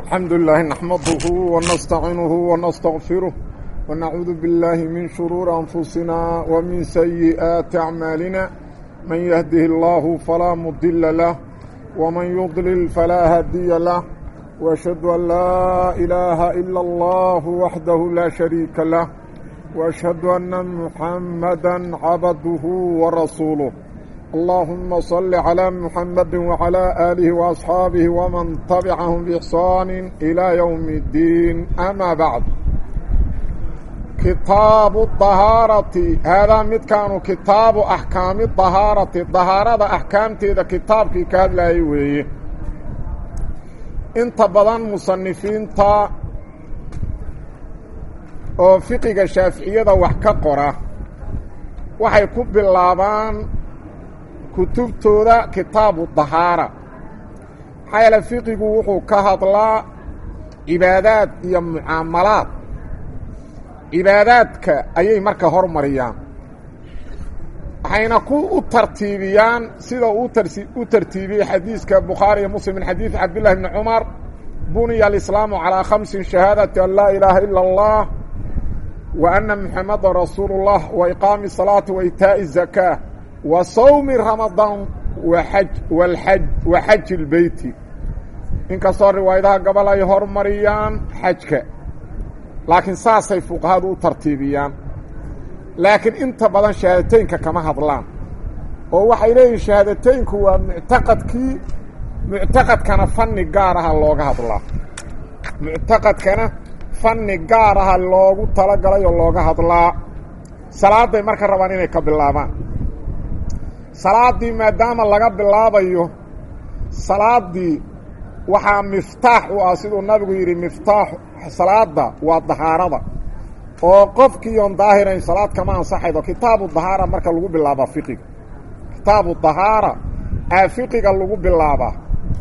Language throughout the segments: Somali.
الحمد لله نحمده ونستعينه ونستغفره ونعوذ بالله من شرور أنفسنا ومن سيئات أعمالنا من يهده الله فلا مضل له ومن يضلل فلا هادي له وأشهد أن لا إله إلا الله وحده لا شريك له وأشهد أن محمدا عبده ورسوله اللهم صل على محمد وعلى آله وأصحابه ومن تبعهم بإحسان إلى يوم الدين أما بعد كتاب الطهارة هذا مد كانوا كتاب أحكام الطهارة الطهارة أحكام تيدا كتاب كي كاد لا يويه انت بدن مصنفين تا oo fiqiga shaaficiyada wax ka qora waxay ku bilaabaan kutubtooda kitaabu dahaara maxaa yeele fiqigu wuxuu ka hadlaa cibaadaad iyo mucaamalaad cibaadaadka ayay marka hormariyaan waxayna ku u tartiibiyaan sida u tartiibiyey xadiiska bukhaari iyo muslim min xadiidi cabdillahi bni cumar buniya alislaamu calaa khamsin shahaadati an laa ilaaha ila allah wa anna muxamada rasuulu اllah wa iqaami الsalaati wa itaaءi الzakaa wa sawmi ramadaan waaj walxaj wa xaji اlbeyti inkastoo riwaayadaha gobol ay hormariyaan xajka laakiin saasay fuqahadu u tartiibiyaan laakiin inta badan shahaadateynka kama hadlaan oo waxay leeyihin shahaadateynku waa muctaqadkii muctaqadkana fanni gaar aha looga hadlaa muctaqadkana fanni gaar aha loogu talagalay oo looga hadlaa salaaday marka rabaan inay ka bilaabaan salaaddii maadaama laga bilaabayo salaaddii waxaa miftaax u ah siduu nabigu yidhi miftaax salaada waa dahaarada oo qofkii oon daahirayn salaad kama ansaxaydo kitaabu dahaara marka lagu bilaabaa fiqiga kitaabu dahaara aa fiqiga lagu bilaabaa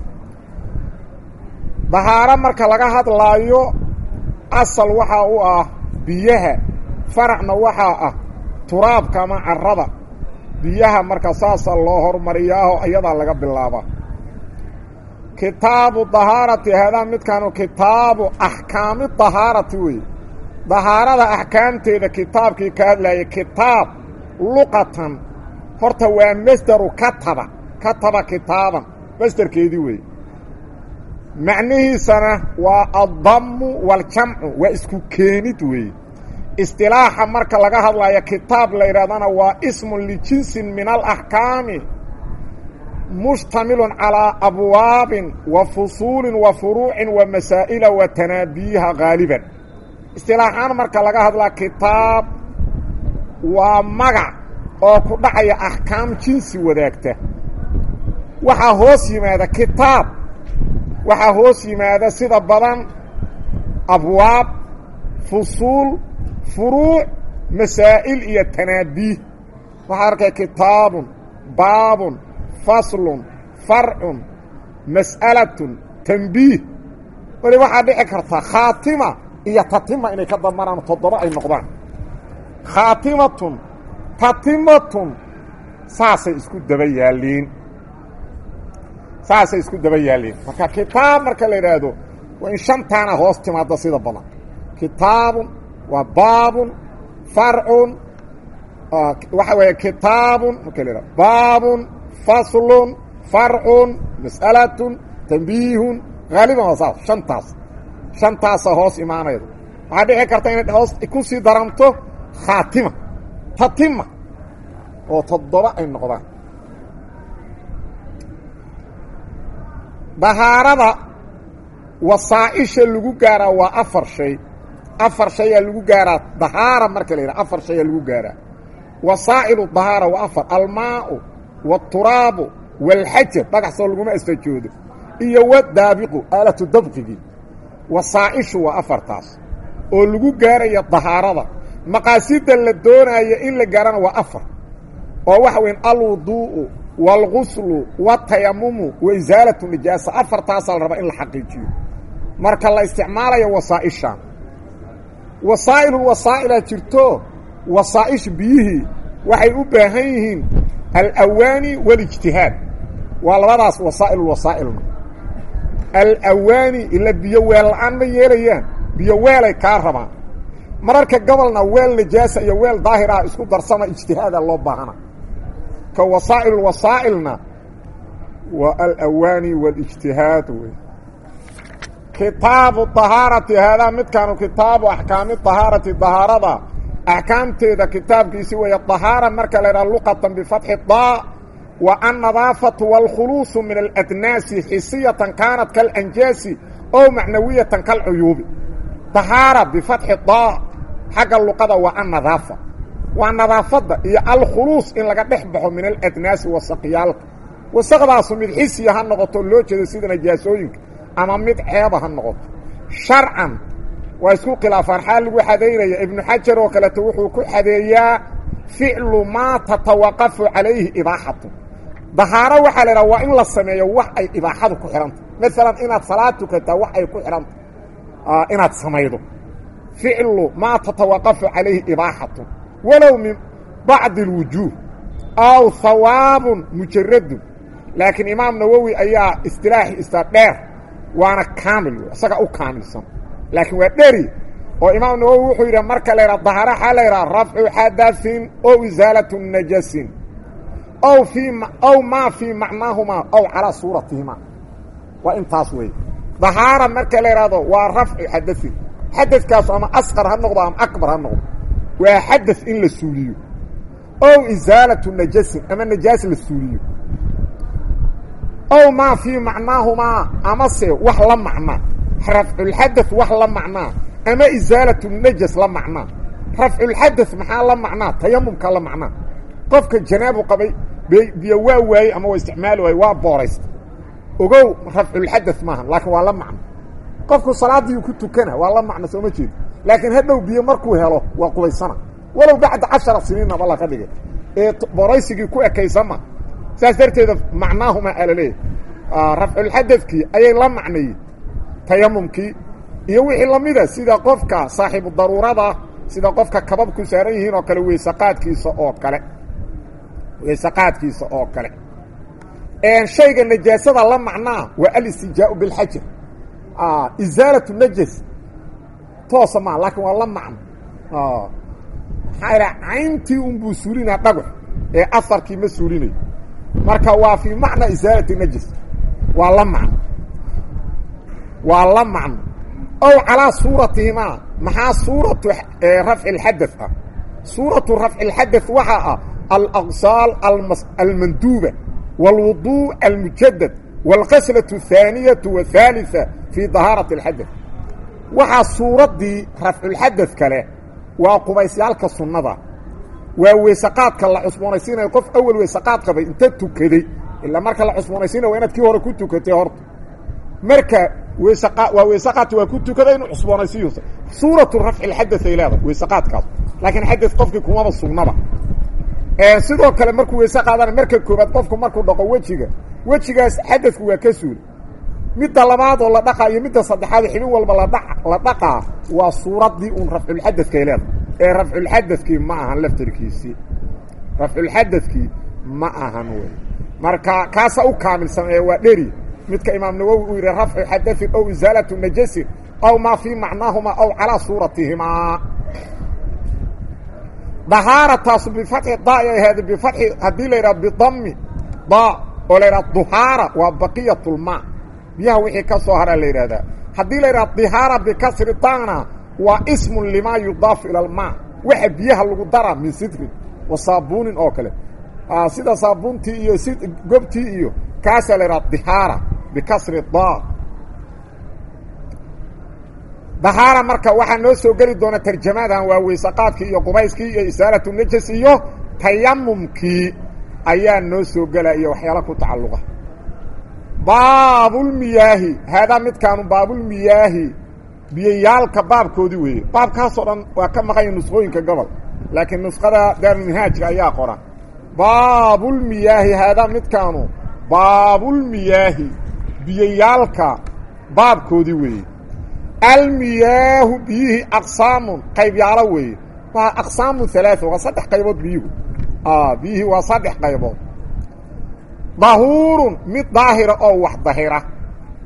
dahaaro marka laga hadlaayo asal waxaa u ah biyaha faracna waxaa ah turaabka ama carrada biyaha marka saasa loo hormariyaaho ayadaa laga bilaabaa kitaabu dahaarati haadaa midkaanu kitaabu axkaami dahaarati weeye dahaarada axkaamteeda kitaabkii ka hadlayay kitaab luqatan horta waa masderu kataba kataba kitaaban masderkeedii weeye macnihiisana waa addammu waaljamcu waa isku keenid weeye istilaaxa marka laga hadlayo kitaab la yidhahdana waa ismun lijinsin min alaxkaami mushtamilun calaa abwaabin wa fusuulin wa furuucin wa masaa'ila wa tanaabiyiha haaliban istilaaxaan marka laga hadlaa kitaab waa magac oo ku dhacaya axkaam jinsi wadaagta waxaa hoos yimaada kitaab waxaa hoos yimaada sida badan abwaab fusuul furuuc masaa'il iyo tanaabiih waxaa arkaya kitaabun baabun faslun farcun mas'alatun tanbiih weli waxaa dhici karta khaatima iyo tatima inay ka damaraan toddoba ay noqdaan khaatimatun tatimatun saasay isku daba yaalliin saasay isku daba yaalliin marka kitaab marka la yidhaahdo waa in shantaana hoos timaada sida badan kitaabun waa baabun farcun waxa weeye kitaabun marka la yidhahdo baabun faslun farcun mas'alatun tanbiihun haaliban waa saas shantaas shantaasa hoos imaanayda waxaa dhici karta inay hoos ku sii daranto khaatima tatima oo toddoba ay noqdaan dahaarada wasaa'isha lagu gaaraa waa afar shay afar shayaa lagu gaaraa dahaara marka la yidhaha afar shayaa lagu gaaraa wasaa'ilu dahaara waa afar almaau waaturaabu waalxajar dhagaxsoo laguma astajoodo iyo wadaabiqu aalatu dabqigii wasaa'ishu waa afartaas oo lagu gaaraya dahaarada maqaasida la doonaayo in la gaarana waa afar oo waxa weyn alwuduu'u waalguslu watayamumu wa isaalatu nijaasa afartaasaa la rabaa in la xaqiijiyo marka la isticmaalayo wasaa'ishan wasaa'ilul wasaa'ilaa jirto wasaa'ish biyihii waxay u baahan yihiin alawaani walijtihaad waa labadaas wasaa'ilul wasaa'ilna alawaani ila biyo weel la-aan ma yeelayaan biyo weelay kaa rabaan mararka gobolna weel najaasa iyo weel daahir ah isku darsama ijtihaada loo baahana ka wasaa'il wasaa'ilna waa alawaani waاlijtihaad wey kitaabu طahaarati haadaa midkaanu kitaabu axkaami طahaarati طahaarada axkaamteeda kitaabkiisi weeye طahaara marka la idhaha luqatan bifatxi daa wa annadaafatu wاlkhuluuصu min aladnaasi xisiyatan kaanat kalanjaasi ow macnawiyatan kalcuyuubi طahaara bifatxi daa xagga luqada waa annadaafa waa nadaafadda iyo alkhuluus in laga dhex baxo min aladnaasi wasaqyaalka wasaqdaasu mid xisiya ha noqoto loo jeedo sida najaasooyinka ama mid ceeba ha noqoto sharcan waa isku khilaafaan xaal lagu xadaynaya ibnu xajar oo kaleeto wuxuu ku xadeeyaa ficlu maa tatawaqafu calayhi ibaaxatu dahaaro waxaa la idhaha waa in la sameeyo wax ay ibaaxadu ku xihantah maalan inaad salaad tukataa wax ay ku xihantah inaad samaydo ficlu maa tatawaqafu calayhi ibaaxatu walow min bacdi اlwujuuh aw hawaabun mujaradun laakiin imaam nawowi ayaa istilaaxi ista dheer waana kaamil isaga u kaamilsan laakiin waa dheri oo imaam nawowi wuxuu yidhi marka la yidhaha dahara waxaa la yidhaha rafcu xadaثin ow isaalatu najasin ow fii ow maa fii macnaahumaa ow calaa suuratihimaa waa intaas wey dahaara marka la yidhahdo waa rafcu xadaثin xadadkaasu ama asqar ha noqdo ama akbar ha noqdo waa xadaث in la suuliyo ow isaalatu najasin ama najaas la suuliyo ow maa fii macnaahumaa amase wax la macnaa rafculxadaث wax la macnaa ama isaalatu najas la macnaa rafculxadaث maxaa la macnaa tayamumka la macnaa qofka janaabu qabay biyo waa waayey ama waa isticmaali waayey waa booraysta ogow rafculxadaث maaha laakiin waa la macno qofku salaadiiu ku tukana waa la macno sooma jeedo laakiin hadhow biyo markuu helo waa qubaysana walow bacda cashara siniinaba laga dhigay ee boraysigii ku ekaysama saas darteeda macnaahuma alaleeyahy rafculxadadkii ayay la macnayey tayamumkii iyo wixii lamida sida qofka saaxiibu daruurada sida qofka kababku saaran yihiin oo kale weysaqaadkiisa oo kale weysaqaadkiisa oo kale shayga najaasada la macnaa waa alistijaau bilxajar isaalatu najas toosa maa laakiin waa la macno maxaa idha cayntii unbuu suulinaa dhagax ee asarkii ma suulinayo marka waa fii macna isaalati najas waa la macno waa la macno ow calaa suuratihimaa maxaa suuratu rafci اlxadaث ah suuratu rafci اlxadaث waxaa ah alaqsaal almanduuba wاlwuضuء almujadad wاlqaslaة الثaaniyaةu wاثaaliثa fii dahaaraةi اlxadaث waxaa suuraddii rafculxadaث kale waa qubaysyaalka sunnada waa weysaqaadka la cusboonaysiinayo qof awel weysaqaad qabay inta tukaday ilaa marka la cusboonaysiinaya waa inaad kii hore ku tukatay horta marka weysaqa waa weysaqaadka waa ku tukaday inuu cusboonaysiiyo suuratu rafci lxadaث ay leedahay weysaqaadkaas laakiin xadaث qofkii kumaba sugnaba sidoo kale markuu weyse qaadana marka koobaad qofku markuu dhaqo wejiga wejigaas xadaثku waa ka suuli midda labaad oo la dhaqaa iyo midda saddexaad xibin walba ladha la dhaqaa waa suuraddii uun rafculxadadkay leedahay ee rafculxadadkii ma ahan laftarkiisii rafculxadadkii ma ahan wey marka kaasa u kaamilsan ee waa dheri midka imaam nawowi uu yidhi rafcu xadaثin ow isaalatu najasin aw maa fii macnaahumaa aw calaa suuratihimaa dahaarataasu bifatxi daa ay ahayd bifatxi haddii la yidhaha bidami daa oo la yidhaha duhaara waa baqiyat lmaa biyaha wixii ka soo haraa la yidhahdaa haddii la yidhaha dihaara bikasri daana waa ismun limaa yudaafu ila almaa waxa biyaha lagu daraa min sidrin wa saabuunin oo kale sida saabuuntii iyo si gobtii iyo kaasaa la yidhaha dihaara bikasri daa dahaara marka waxaa noo soo geli doona tarjamadan waa weysaqaadkii iyo qubayskii iyo isaalatu najas iyo tayamumkii ayaa noo soo gela iyo waxyaala ku tacalluqa baabulmiyaahi haadaa midkaanu baabulmiyaahi biyayaalka baabkoodii weeye baabkaasoo dhan waa ka maqanya nusqooyinka gobol laakiin nusqada daarulminhaajka ayaa qoran baabulmiyaahi haadaa midkaanu baabulmiyaahi biyayaalka baabkoodii weeye almiyaahu biyihii aqsaamun qaybyaalo weeye waa aqsaamu halaaثa waa saddex qaybood biyuhu biyihii waa saddex qaybood dahuurun mid daahira oo wax dahira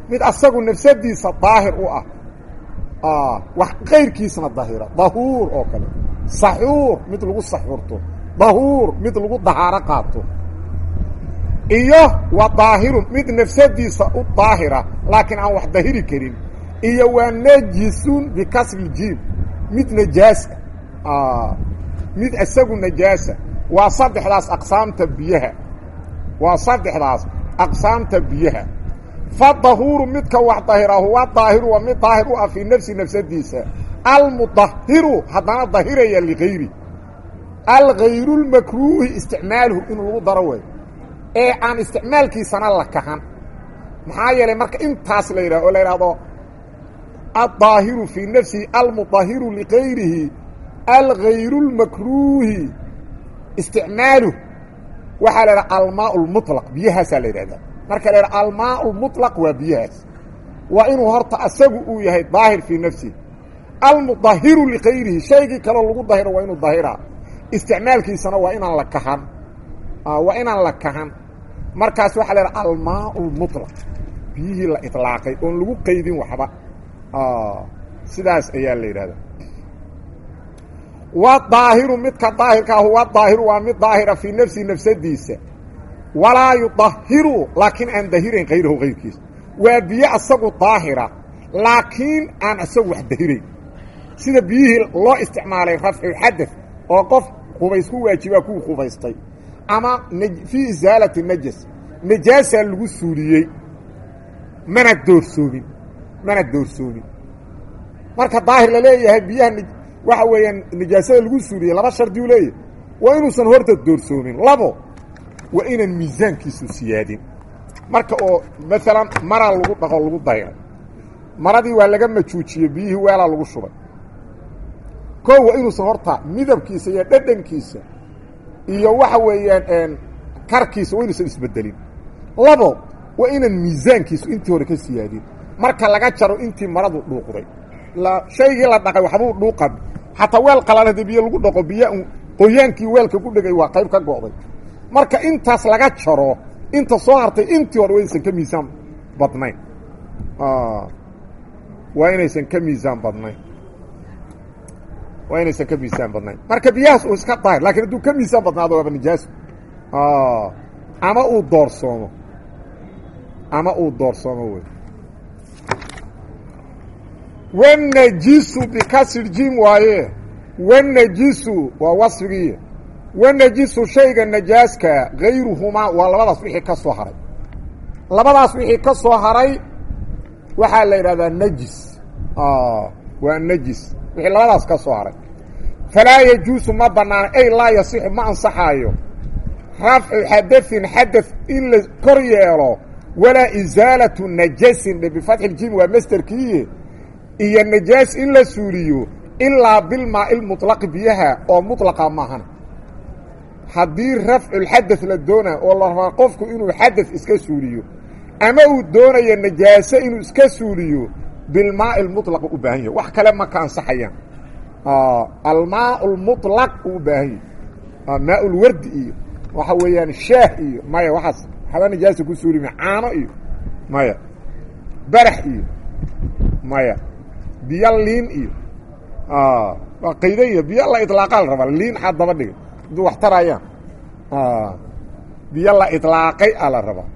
mid asagu nafsadiisa daahir u ah wax kayrkiisna dahira dahuur oo kale saxuur mid lagu saxuurto dahuur mid lagu dahaaro qaato iyo wa daahirun mid nafsadiisa u daahira laakiin aan wax dahiri karin iyo waa najisun bikasri jiim mid najaasa mid isagu najaasa waa saddexdaas aqsaamta biyaha waa saddexdaas aqsaamta biyaha fa dahuuru midka wax dahira huwa daahiru waa mid daahir u ah fii nafsi nafsadiisa almudahiru haddana dahiraya ligayri algayru lmakruuhi isticmaaluhu inuu lagu daro way ee aan isticmaalkiisana la kahan maxaa yeelay marka intaas la yidhah oo la yidhaahdo aلdaahiru fii nafsihi almudahiru ligayrihi algayru lmakruuhi isticmaaluh waxaa la idhaha almaa lmuطlaq biyahaasaa la yidhahdaa marka la yidhaha almaa lmuطlaq waa biyahaas waa inuu horta asagu uu yahay daahir fii nafsihi almudahiru ligayrihi shaygii kaloo lagu dahiro waa inuu dahiraa isticmaalkiisana waa inaan la kahan waa inaan la kahan markaas waxaa la yidhaha almaa lmuطlaq biyihii la iطlaaqay oon lagu qaydin waxba sidaas ayaa la yidhahda wa daahiru midka daahirka ah huwa daahiru waa mid daahira fii nafsihi nafsadiisa walaa yudahiru laakiin aan dahirayn kayrahu kayrkiisa waa biyo asagu daahira laakiin aan asagu wax dahirayn sida biyihii loo isticmaalay rafcuxadad oo qof qubays ku waajibaa kuwii qubaystay ama fii isaalati najas najaasaa lagu suuliyey mana doorsoomin mana doorsoomin marka daahir la leeyahay biyaha waxa weeyaan nijaasada lagu suuliyey laba shardi u leeyahay waa inuusan horta doorsoomin labo waa inaan miisaankiisu siyaadin marka oo maalan maraa lagu dhaqo lagu dayray maradii waa laga majuujiyey biyihii weelaa lagu shubay koo waa inuusan horta midabkiisa iyo dhadhankiisa iyo waxa weeyaan karkiisa waa inuusan isbedelin labo waa inaan miisaankiisu intii hore ka siyaadin marka laga jaro intii maradu dhuuqday shaygii la dhaqay waxbuu dhuuqa xataa weel qalaan haddii biyo lagu dhaqo biyo qoyaankii weelka ku dhegay waa qayb ka go'day marka intaas laga jaro inta soo hartay intii hore waysan ka miisaan badnayn waa inaysan ka miisaan badnayn waa inaysan ka miisaan badnayn marka biyahaas uu iska daahir lakiin hadduu ka miisaan badnaado waaba nijaaso ama uu doorsoomo ama uu doorsoomo wey wanajisu bikasri jim waaye wanajisu waa wasfigii wanajisu shayga najaaska gayruhumaa waa labadaas wixii ka soo haray labadaas wixii ka soo haray waxaa la yidhahdaa najis waa najis wixii labadaas ka soo haray falaa yajuusu ma banaana ay laa yasixu ma ansaxaayo rafcu xadaثin xadaث in la kor yeelo walaa isaalatu najasin dhe bifatxi ljim waa masterkiiye iyo najaas in la suuliyo ilaa bilmaa ilmuطlaqi biyaha oo muطlaqa maahan haddii rafculxadaث la doona oo la rabaa qofku inuu xadaث iska suuliyo ama uu doonayo najaase inuu iska suuliyo bilmaai اlmuطlaq u baahan yahay wax kale ma ka ansaxayaan almaa اlmuطlaq uu u baahan yahay maa ulwardi iyo waxa weeyaan shaah iyo maya waxaas waxba najaasa ku suuli ma caano iyo maya barax iyo maya biyo liin iyo waa qaydan iyo biyo la iطlaaqaa la rabaa liin xaad daba dhigay hadduu wax tarayaan biyo la iطlaaqay a la rabaa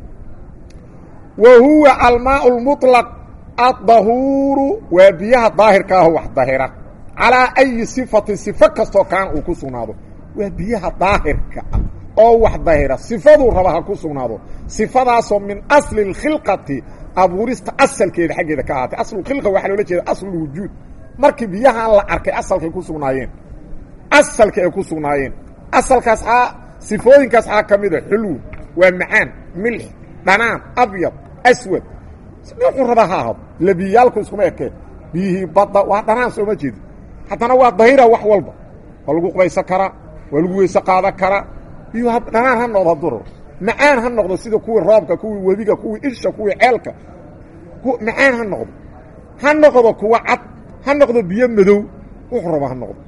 wa huwa almaa اlmuطlaq addahuuru waa biyaha daahirka ah wax dahira calaa ayi sifatin sifo kastoo kaan uu ku sugnaado waa biyaha daahirka ah oo wax dahira sifaduu raba ha ku sugnaado sifadaasoo min asli اkhilqati abuurista asalkeeda xaggeeda ka ahaatay aslukhilqa waxaa loola jeeda aslulwujuud markii biyahaan la arkay asalkay ku sugnaayeen asalka ay ku sugnaayeen asalkaas aa sifooyinkaas aa ka mida xulw waa macaan milx dhanaan abyad aswad wuxuu raba ha ahado labiyaalku iskuma ekeen biyihii badda waa dhanaan sooma jeedi haddana waa dahira wax walba waa lagu qubaysan karaa waa lagu weyse qaadan karaa biyuu dhanaan ha noqdo hadduu rabo macaan ha noqdo sida kuwii roobka kuwii webiga kuwii isha kuwii ceelka macaan ha noqdo ha noqdo kuwa cad ha noqdo biyo madow wuxuu rabo ha noqdo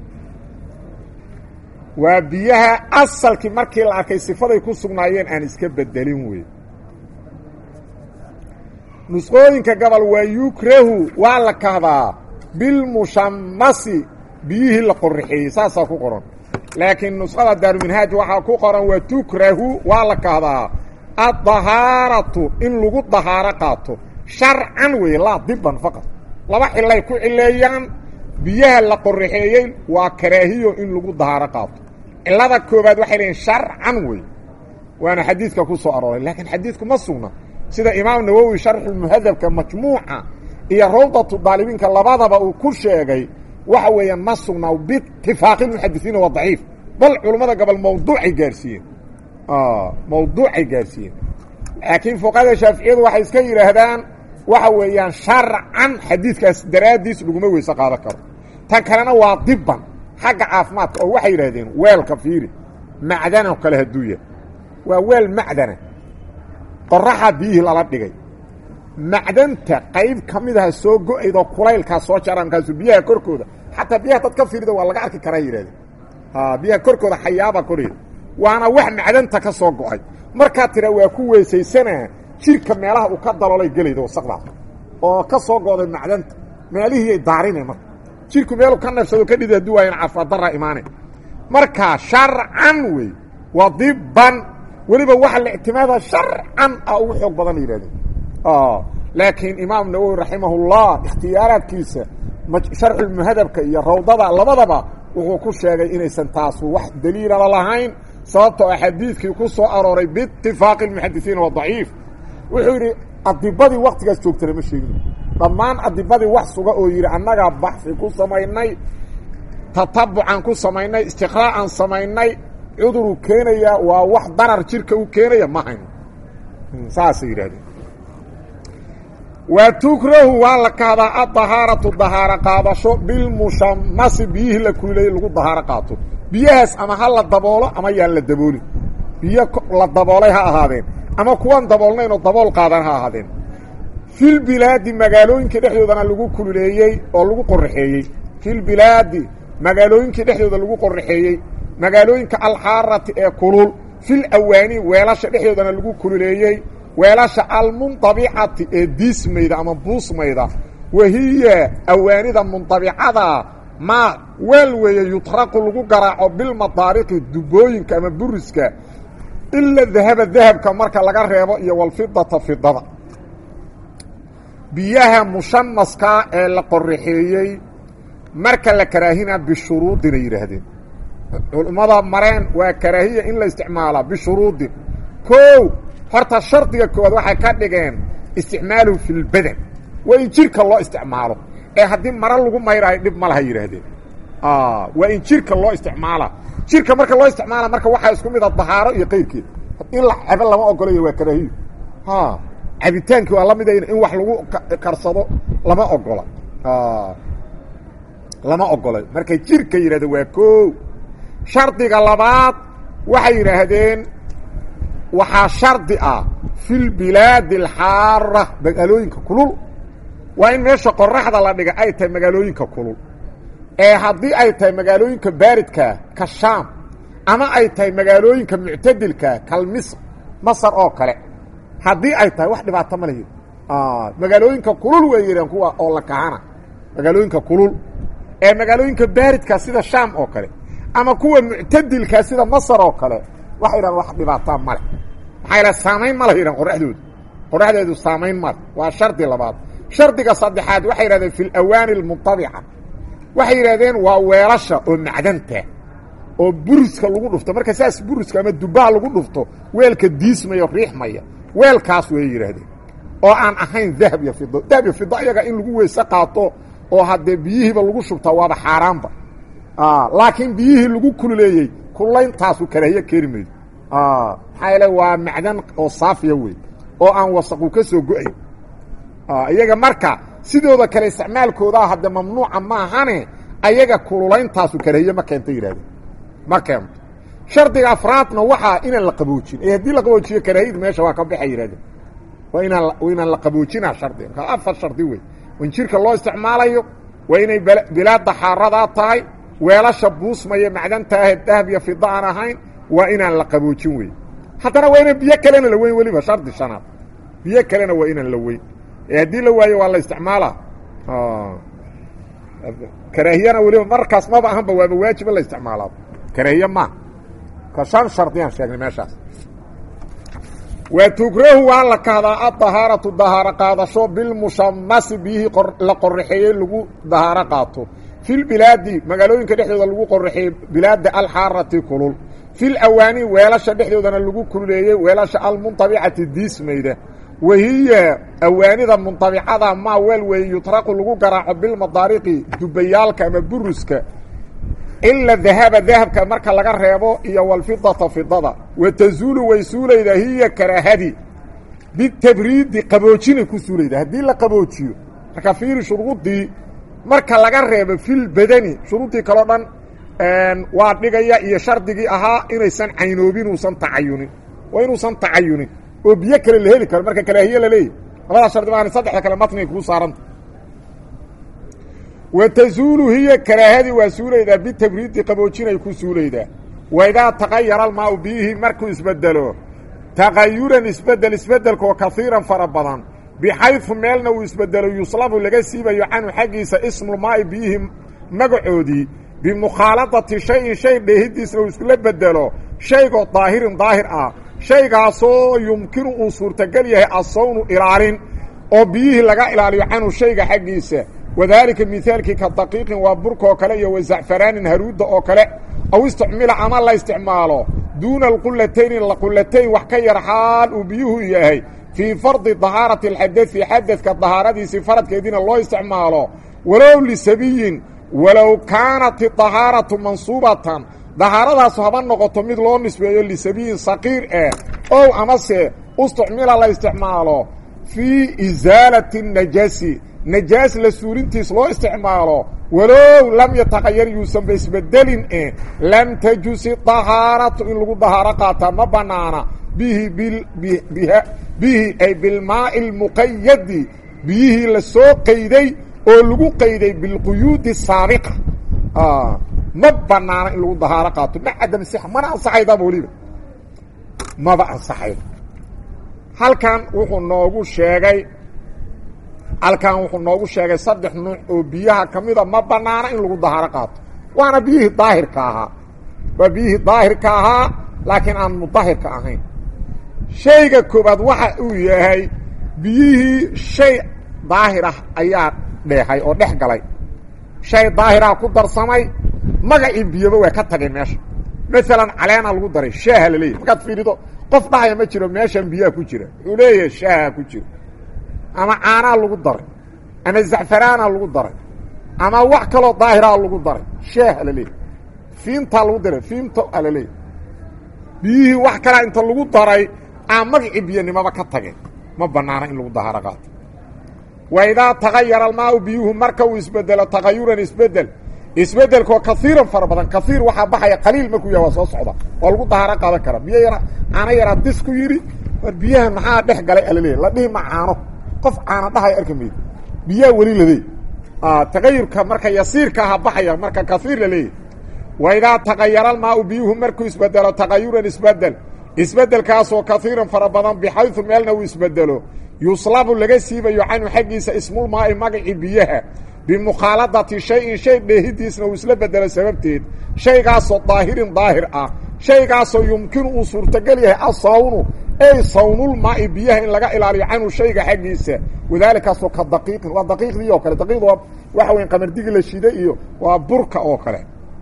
waa biyaha asalkii markii la arkay sifaday ku sugnaayeen aan iska bedelin wey nusqooyinka gobol waa yukrahu waa la kahdaa bilmushamasi biyihii la qorraxeeyey saasaa ku qoran laakiin nusqada daaruminhaaj waxaa ku qoran waa tukrahu waa la kahdaa addahaaratu in lagu dahaaro qaato sharcan weeye laa diban faqad laba xilay ku cileeyaan biyaha la qorraxeeyey waa karaahiyo in lagu dahaaro qaato cilada koobaad waxay leeyiin sharcan wey waana xadiidka ku soo arooray laakiin xadiidku ma sugna sida imaam nawowi sharxulmuhadabka majmuuca iyo rawdatu daalibiinka labadaba uu ku sheegay waxa weeyaan ma sugna biitifaaqi muxadisiina waa daciif bal culummada gobol mawduucay gaarsiiyeen mawduucay gaarsiiyeen laakiin fuqahada shaaficiyadu waxay iska yidhaahdaan waxa weeyaan sharcan xadiidkaas daraaddiis laguma weyse qaadan karo tan kalena waa diban xagga caafimaadka oo waxay yidhahdeen weelka fiiri macdano kale hadduu yahay waa weel macdana qoraxa biyihii lala dhigay macdanta qayb ka mid aha soo go-aydoo kulaylkaa soo jara markaasu biyaha korkooda xataa biyaha dad ka fiirida waa laga arki karaa yidhahdeen biyaha korkooda xayaaba koraya waana wax macdanta ka soo go-ay markaa tira waa ku weysaysanaa jirka meelaha uu ka daloolay gelayda wasaqdaas oo ka soo go'day macdanta meelihiiyay daarine marka jirku meelu ka neefsado ka dhidi hadii waayan caafimaaddarra imaane markaa sharcan wey waa diban weliba waxa la ictimaada sharcan ah ugu xoog badan la yihahdeen laakiin imaam nawowi raximahullah ikhtiyaaraadkiisa sharxulmuhadabka iyo rawdada labadaba wuxuu ku sheegay inaysan taasu wax daliilaba lahayn sababtoo a xadiidkii ku soo arooray biitifaaqi اmuxadisiina waa daciif wuxuu yidhi adibadii waktigaas joogtana ma sheegin dhammaan adibadii wax suga oo yidhi annagaa baxfi ku samaynay tatabucan ku samaynay istiqraa'an samaynay cuduruu keenayaa waa wax darar jirka u keenaya ma hayno saasay yidhahdeen wa tukrahu waa la kahdaa adahaaratu dahaaro qaadasho bilmushamasi biyihii la kulilayay lagu dahaaro qaato biyahaas ama ha la daboolo ama yaan la daboolin biyo la daboolay ha ahaadeen ama kuwan daboolnayn oo dabool qaadan ha ahaadeen filbilaadi magaalooyinka dhexdoodana lagu kululeeyey oo lagu qoraxeeyey filbilaadi magaalooyinkii dhexdooda lagu qoraxeeyey magaalooyinka alxaarati ee kulul fil awaani weelasha dhexdoodana lagu kululeeyey weelasha almuntabicati ee diismayda ama buusmayda wahiya awaanida muntabicada ma weel weeye yutraqu lagu garaaco bilmadaariqi dubooyinka ama buriska ila dahaba dahabka marka laga reebo iyo walfidata fidada biyaha mushamaska ee la qoraxeeyey marka la karaahina bishuruudina yidhaahdeen culummada mareen waa karaahiya in la isticmaalaa bishuruudin kow horta shardiga koowaad waxay ka dhigeen isticmaaluhu fi lbadan waa in jirka loo isticmaalo ee haddii maro lagu mayraayo dhib ma laha yidhaahdeen waa in jirka loo isticmaala jirka marka loo isticmaala marka waxaa isku mid a dahaaro iyo qayrkeed in la cabo lama ogolayo waa karaahiyo cabitaankii waa la mida in wax lagu karsado lama ogola lama ogolay markay jirka yidhahdeen waa koo shardiga labaad waxay yidhaahdeen waxaa shardi ah fi lbilaadi alxaara magaalooyinka kulul waa in meesha qoraxda la dhiga ay tahay magaalooyinka kulul ee haddii ay tahay magaalooyinka baaridkaa ka shaam ama ay tahay magaalooyinka muctadilkaa kal misr masar oo kale haddii ay tahay wax dhibaato ma lehi magaalooyinka kulul way yidheen kuwa oo la kahana magaalooyinka kulul ee magaalooyinka baaridkaa sida shaam oo kale ama kuwa muctadilkaa sida masar oo kale waxay yidhahan wax dhibaataa male maxaa yidhaha saamayn ma leh yidhahan qoraxdoodu qoraxdeedu saamayn male waa shardi labaad shardiga saddexaad waxay yidhahdeen fi lawaani almuntabica waxay yidhahdeen waa weelasha oo macdanta oo buriska lagu dhufto marka saas buriska ama dubaha lagu dhufto weelka diismaya riixmaya weelkaas way yidhaahdeen oo aan ahayn dahab iyo fido dahab iyo fido iyaga in lagu weyse qaato oo haddee biyihiiba lagu shubtaa waaba xaaraanba laakiin biyihii lagu kululeeyey kullayntaasu karaahiye keeni maydo maxaa yeele waa macdan oo saafiya wey oo aan wasaqu ka soo go-ayn iyaga marka sidooda kale isticmaalkoodaa hadde mamnuuca maahane ayaga kululeyntaasu karaahiye ma keenta yidhahdeen ma keento shardiga afraadna waxaa inaan la qaboojin ee haddii la qaboojiyo karaahiyadu meesha waa ka baxay yidhahdeen waa inaan inaan la qaboojinaa shardiga markaa afar shardi wey in jirka loo isticmaalayo waa inay bilaadda xaaradaa tahay weelasha buusmaya macdanta ahee dahab iyo fida aan ahayn waa inaan la qaboojin wey haddana waa inaan biyo kalena la weyn weliba shardi shanaad biyo kalena waa inaan la weyn ee haddii la waayo waa la isticmaala karaahiyana weliba markaas maba ahanba waaba waajiba la isticmaalaa karaahiye ma ka shan shardiyaan sheegnay meeshaas wa tukrahu waa la kahdaa adahaaratu dahaaro qaadasho bilmushamasi biyihii la qoraxeeyey lagu dahaaro qaato fi lbilaadi magaalooyinka dhexdooda lagu qoraxeeyey bilaada alxaarati kulul fi lawaani weelasha dhexdoodana lagu kululeeyey weelasha almuntabicati diismayda wahiya awaanida muntabicada maa weel weeye yutraqu lagu garaaco bilmadaariqi dubayaalka ama buruska ila dahaba dahabka marka laga reebo iyo walfidata fidada wa tazuulu way suulaydaa hiya karaahadi bitabriidi qaboojinay ku suulaydaa haddii la qaboojiyo marka fiiri shuruudii marka laga reebo filbadani shuruudii kaleo dhan waa dhigaya iyo shardigii ahaa inaysan caynoobin uusan tacayunin waa inuusan tacayunin oo biyo kale la heli karo marka karaahiye la leeyahy labadaa shardi maana saddexda kale matniga kuu saaranta wa tazuulu hiya karaahadii waa suulaydaa bitabriidi qaboojinay ku suulaydaa wa idaa taqayara almaau biyihii markuu isbedelo taqayuran isbedel isbedelkoo kaiiran fara badan bixaydu meelna uu isbedelo yuslabu laga siibayo canhu xaggiisa ismulmaa'i biyihii magacoodii bimukhaaladati shayin shay dheehidiisna uu iskula bedelo shaygoo daahirin daahir ah shaygaasoo yumkinu uu suurtagal yahay asawnu ilaalin oo biyihii laga ilaaliyo canhu shayga xaggiisa wadaalika mihaalkii ka daqiiqin waa burka oo kale iyo wazacfaraanin haruudda oo kale aw isticmila ama la isticmaalo duuna alqulatayni qulatayn wax ka yar xaal uu biyuhu yahay fii fardi dahaarati alxadai xadadka dahaaradiisii faradkeediina loo isticmaalo walow lisabiyin walow kaanat idahaaratu mansuubatan dahaaradaas haba noqoto mid loo nisbeeyo lisabiyin saqiir ah ow amase isticmila la isticmaalo fii isaalati najaasi najaas la suulintiis loo isticmaalo walow lam yataqayar yuusanba isbedelin eh lam tajusi dahaaratu in lagu dahaaro qaataa ma banaana bihi bihi ay bilmaai lmuqayadi biyihii la soo qayday oo lagu qayday bilquyuudi saabiqa ma banaana in lagu dahaaro qaato ma cadam sixa mana ansaxaydaba weliba maba ansaxaydo halkan wuxuu noogu sheegay halkan wuxuu noogu sheegay saddex nuuc oo biyaha ka mida ma banaana in lagu dahaaro qaato waana biyihii daahirka ahaa waa biyihii daahirka ahaa laakiin aan mudahirka ahayn shayga koobaad waxa uu yahay biyihii shay daahir ah ayaa dheehay oo dhex galay shay daahiraha ku darsamay magacii biyoba waa ka tagay meesha maalan caleena lagu daray shaaha la leeyahy markaad fiirido qof dhahaya ma jiro meeshan biyaha ku jira wuxuu leeyahay shaaha ku jiro ama caanaa lagu daray ama zacfaraana lagu daray ama wax kaloo daahiraa lagu daray shaaha la leeyahy fiintaa lagu daray fiinta a la leeyahy biyihii wax kalaa inta lagu daray aa magacii biyanimaba ka tageen ma banaana in lagu dahaaro qaato wa idaa tagayara almaau biyuhu marka uu isbedelo tagayuran isbedel isbedelkoo kaiiran fara badan kaiir waxaa baxaya qaliil markuu yaha waa soo socda waa lagu dahaaro qaadan kara biyo yara caano yaraa dis ku yidhi war biyahan maxaa dhex galay alaleeya la dhihi ma caano qof caano dhahay arki maydo biyaha weli ladey tagayurka marka yasiirka aha baxaya marka kaiir la leeyahy wa idaa tagayara almaau biyuhu markuu isbedelo tagayuran isbedel isbedelkaasoo kaiiran fara badan bixaydu meelna uu isbedelo yuslabu laga siibayo canhu xaggiisa ismulmaai magacii biyaha bimukhaaladati shayin shay dheehidiisna uu isla bedelo sababteed shaygaasoo daahirin daahir ah shaygaasoo yumkinu uu suurtagal yahay asawnu ey sawnulmaai biyaha in laga ilaaliyo canhu shayga xaggiisa wadaalikaasoo ka daqiiqin waa daqiiqdii oo kale daqiiqda waa waxa weya qamardigi la shiday iyo waa burka oo kale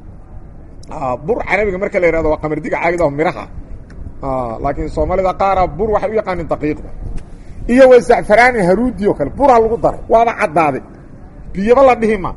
bur carabiga marka la yihahdo waa qamardiga caagida miraha laakiin soomaalida qaara bur waxay u yaqaanin daqiiqda iyo wa zacfaraani haruudi oo kale buraa lagu daray waaba caddaaday biyaba la dhihi ma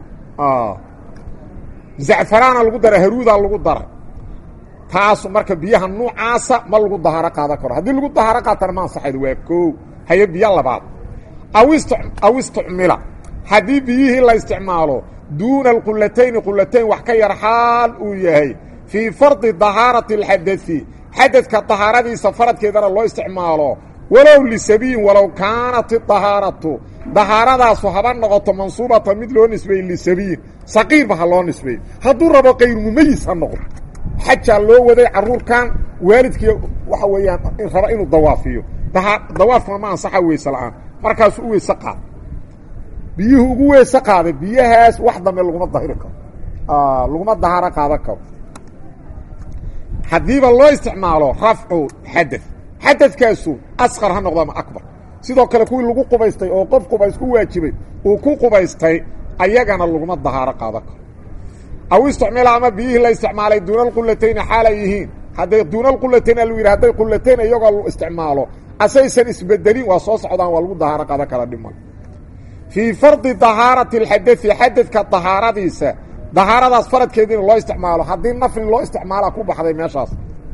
zacfaraana lagu daray haruudaa lagu daray taasu marka biyaha nuucaasa ma lagu dahaaro qaadan karo haddii lagu dahaaro qaatana ma ansaxaydo waa koo haye biyo labaad aw ist aw isticmila haddii biyihii la isticmaalo duuna alqulatayni qulatayn wax ka yar xaal uu yahay fii fardi dahaarati alxadai xadadka dahaaradiisa faradkeedana loo isticmaalo walow lisabiyin walow kaanat idahaaratu dahaaradaasu haba noqoto mansuubata mid loo nisbeeyey lisabiyin saqiirba ha loo nisbeeyo hadduu rabo kayr mumayis ha noqdo xajaa loo waday caruurkan waalidkii waxa weeyaan raba inuu dawaafiyo dawaafkuna ma ansaxa weyse la-aan markaasuu u weyse qaaday biyuhu ugu weyse qaaday biyahaas wax dambe laguma dahiri karo laguma dahaaro qaadan karo haddiiba loo isticmaalo rafcu xadad xadadkaasu asqar ha noqdo ama akbar sidoo kale kuwii lagu qubaystay oo qof qubays ku waajibay uu ku qubaystay ayagana laguma dahaaro qaadan karo aw isticmila ama biyihii la isticmaalay duuna alqulatayni xaalay yihiin hadday duuna alqulatayn alu yidhi hadday qulatayn iyagoo la isticmaalo asaysan isbedelin waa soo socdaan waa lagu dahaaro qaadan kara dhiman fii fardi dahaarati alxadai xadadka dahaaradiisa dahaaradaas faradkeediina loo isticmaalo haddii nafli loo isticmaalaa ku baxday meeshaas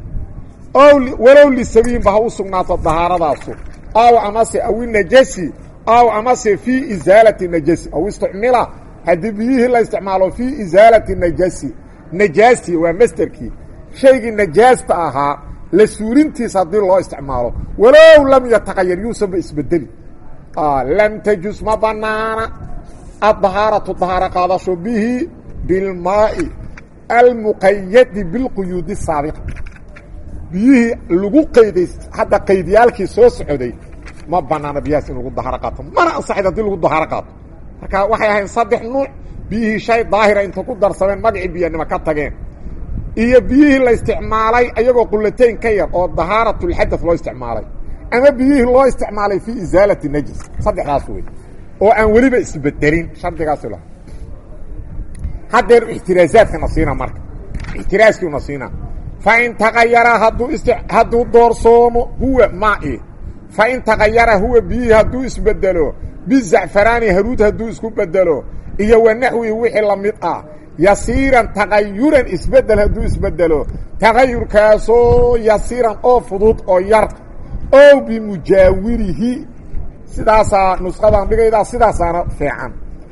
walow lisabiinba ha u sugnaato dahaaradaasu aw amase awi najasi aw amase fii isaalati najasi aw isticmila haddii biyihii la isticmaalo fii isaalati najasi najaasti waa masderkii shaygii najaasta ahaa la suurintiisa haddii loo isticmaalo walow lam yataqayar yuusanba isbedeli lam tajus ma banaana addahaaratu dahaaro qaadasho bihi bilmaai almuqayadi bilquyuudi saabiqa biyihii lagu qayday hadda qaydiyaalkii soo socday ma banaana biyahaas in lagu dahaaro qaato mana ansaxayd hadii lagu dahaaro qaato marka waxay ahayn saddex nuuc biyihii shay daahira inta ku darsameen magacii biyanimo ka tageen iyo biyihii la isticmaalay ayagoo qulatayn ka yar oo dahaaratulxadad loo isticmaalay ama biyihii loo isticmaalay fii isaalati najis saddexdaas wey oo aan weliba isbedelin shardigaas la haddeer ixtiraazaadkana siina marka ixtiraaskiina siina fain tagayara hadduu is hadduu doorsoomo huwa mai fain tagayara huwa biyihii hadduu isbedelo bizacfaraani haruud hadduu isku bedelo iyo wa naxwihi wixii la mid ah yasiiran tagayuran isbedel hadduu isbedelo tagayurkaasoo yasiiran oo fudud oo yar ow bimujaawirihi sidaasaa nusqadan dhigaydaa sidaasaana fiican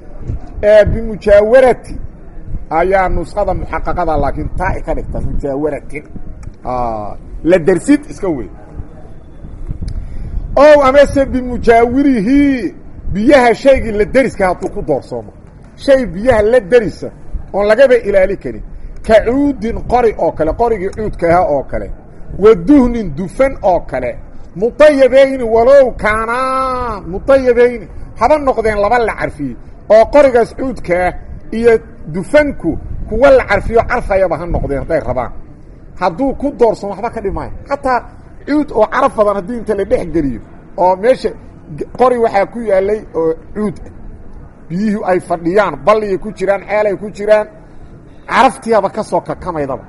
bimujaawarati ayaa nusqada muxaqaqada laakiin taa ka dhigta mujaawaratin la dersid iska wey ow amase bimujaawirihi biyaha shaygii la deriska hadduu ku doorsoomo shay biyaha la derisa oon lagaba ilaali karin ka cuudin qori oo kale qorigii cuudkaha oo kale wa duhnin dufan oo kale mudayabayni walow kaanaa mudayabayni haba noqdeen laba la carfiyey oo qorigaas cuudkaa iyo dufanku kuwa la carfiyo carfayaba ha noqdeen hadday rabaan hadduu ku doorsamo waxba ka dhimaayo xataa cuud oo caraf badan haddii inta la dhex geliyo oo meesha qori waxaa ku yaalay oo cuud ah biyihii ay fadhiyaan balligay ku jiraan ceelay ku jiraan caraftiiaba ka soo kakamaydaba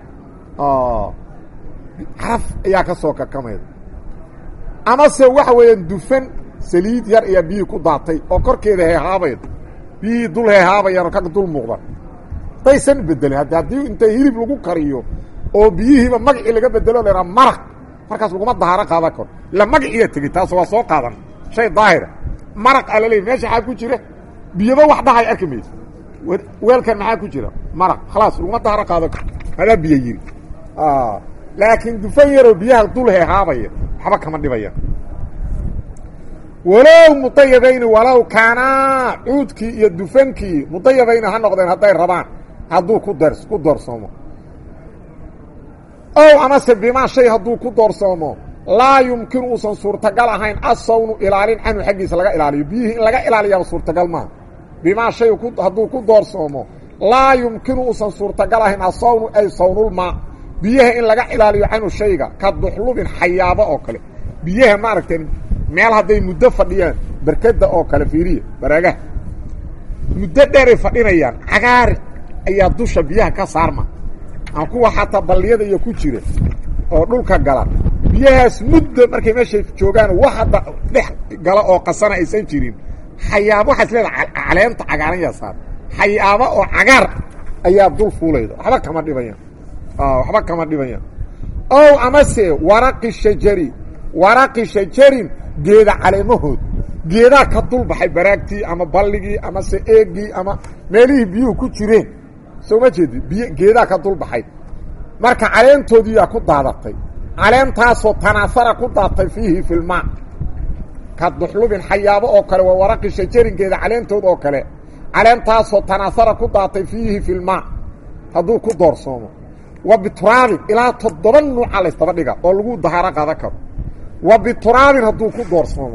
caraf ayaa ka soo kakamayda amase waxa weeyaan dufan saliid yar ayaa biyihii ku daatay oo korkeeda heehaabayda biyihii dul heehaabayaan oo ka dul muuqdan daysan bedelin haddi haddii inta hilib lagu kariyo oo biyihiiba magacii laga bedelo lahaa maraq markaas laguma dahaaro qaadan karo ila magaciiya tegey taas waa soo qaadan shay daahira maraq aa laleeyay meesha maxaa ku jira biyaba wax dhahay arki mayso weelkan maxaa ku jira maraq khalaas laguma dahaaro qaadan karo adaa biyo yiri laakiin dufan yaroo biyaha dul heehaabaya waxba kama dhibaya walow mudayabayni walow kaanaa cuudkii iyo dufankii mudayabayni ha noqdeen hadday rabaan hadduu ku dar ku doorsoomo ow amase bimaa shay hadduu ku doorsoomo laa yumkinu uusan suurtagal ahayn asawnu ilaalin canhu xaggiisa laga ilaaliyo biyihii in laga ilaaliyaaba suurtagal maaha bimaa shay hadduu ku doorsoomo laa yumkinu uusan suurtagal ahayn asawnu ay sawnulmaa biyaha in laga ilaaliyo canhu shayga ka duxlubin xayaabo oo kale biyaha maaragtay meel hadday muddo fadhiyaan berkada oo kale fiiriya baraagaha muddo dheeray fadhinayaan cagaari ayaa dusha biyaha ka saarma ama kuwa xataa balliyada iyo ku jira oo dhulka gala biyahaas muddo markay meeshay joogaan wax hadda dhex gala oo qasana aysan jirin xayaabo waxaa is leedaha caleenta cagaaran yaa saar xayaabo oo cagaar ayaa dul fuulayda waxba kama dhibayaan waxba kama dhibayaan ow amase waraqi shajari waraqi shajarin geeda caleemahood geedaa ka dul baxay baraagtii ama balligii ama se eegii ama meelihii biyuhu ku jireen soo ma jeedi biy geedaa ka dul baxay marka caleentoodiiyaa ku daadatay caleentaasoo tanaasara ku daatay fiihi filmaa ka duxlubin xayaabo oo kale waa waraqi shajarin geeda caleentood oo kale caleentaasoo tanaasara ku daatay fiihi filmaa hadduu ku doorsoomo wa bituraabin ilaa toddoba nuuca laysdaba dhiga oo lagu dahaaro qaadan karo wa bituraabin hadduu ku doorsoomo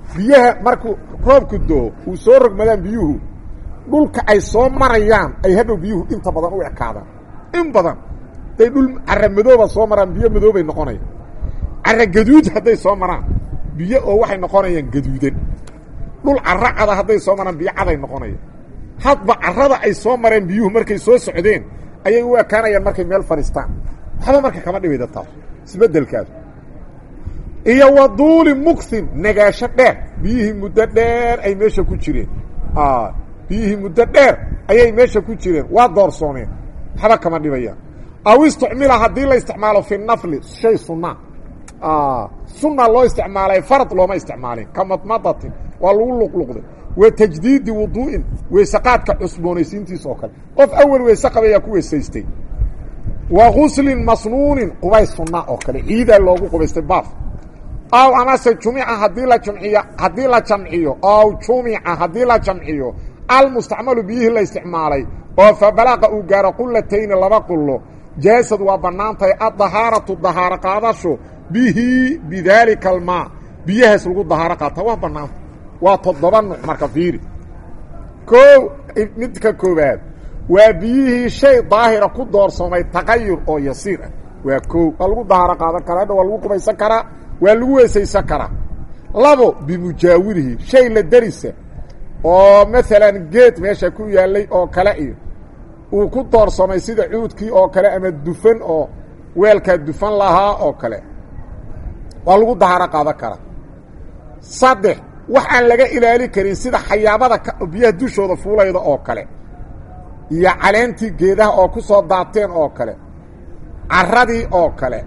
biyaha markuu roobku doo uu soo rogmadaan biyuhu dhulka ay soo marayaan ay hadhow biyuhu inta badan u ekaadaan in badan hadday dhul cara madooba soo maraan biyo madoobay noqonayaan cara gaduud hadday soo maraan biyo oo waxay noqonayaan gaduudan dhul cara cada hadday soo maraan biyo caday noqonayaan hadba carada ay soo mareen biyuhu markay soo socdeen ayay u ekaanayaan markay meel fadhiistaan waxba marka kama dhibayda taas isbeddelkaas iyo waduuli muksin nagaasho dheer biyihii muddo dheer ay meesha ku jireen biyihii muddo dheer ayay meesha ku jireen waa doorsoomeen waxba kama dhibayaan aw istucmila haddii la isticmaalo fi nafli shay sunna sunna loo isticmaalay farad looma isticmaalin ka madmadatin waa lagu luqluqday wa tajdiidi wuduu'in weysaqaadka cusboonaysiintiisa oo kale qof awel weyse qabayaa ku weysaystay wa guslin masnuunin qubays sunna oo kale ciidaa loogu qubaystay baaf aw amase jumica haddii la jumciyo haddii la jamciyo aw jumica haddii la jamciyo almustacmalu biyihii la isticmaalay oo fa balaaqa uu gaaro qulatayni laba qullo jaasad waa bannaan tahay addahaaratu dahaaro qaadasho bihi bidaalika almaa biyahaas lagu dahaaro qaata waa bannaanta waa toddoba nuuc marka fiiri koo midka koowaad waa biyihii shay daahira ku doorsoomay taqayur oo yasiir ah waa koo waa lagu dahaaro qaadan karaa hadha waa lagu qubaysan karaa waa lagu weesaysan karaa labo bimujaawirihi shay la derisa oo maalan geed meesha ku yaallay oo kale iyo uu ku doorsoomay sida cuudkii oo kale ama dufan oo weelkaa dufan lahaa oo kale waa lagu dahaaro qaadan karaa saddex wax aan laga ilaali karin sida xayaabada biyaha dushooda fuulayda oo kale iyo caleentii geedaha oo ku soo daateen oo kale carradii oo kale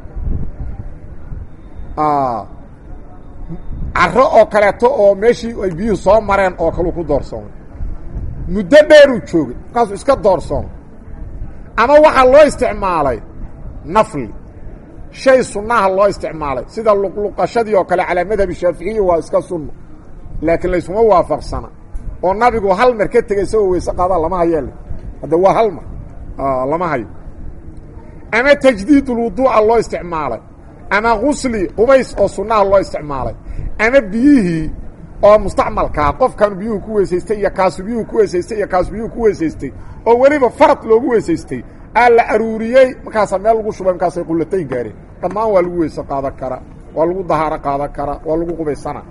carro oo kaleeto oo meeshii ay biyuhu soo mareen oo kaleu ku doorsoomay muddo dheeruu joogay markaasuu iska doorsoomay ama waxaa loo isticmaalay nafli shay sunnaha loo isticmaalay sida luqluqashadii oo kale calaa madhabi shaaficiya waa iska sunno laakiin laysuma waafaqsana oo nabigu hal mar ka tegay isagoo weyse qaadaa lama hayeele hadda waa hal mar lama hayo ama tajdiidulwuduuca loo isticmaalay ama gusli qubays oo sunnaha loo isticmaalay ama biyihii oo mustacmalkaa qofkan biyuhu ku weysaystay iyo kaasu biyuhu ku weysaystay iyo kaasu biyuhu ku weysaystay oo weliba farad loogu weysaystay aa la aruuriyey markaasaa meel lagu shubay markaasay qullatayn gaareen dhammaan waa lagu weyse qaadan karaa waa lagu dahaaro qaadan karaa waa lagu qubaysana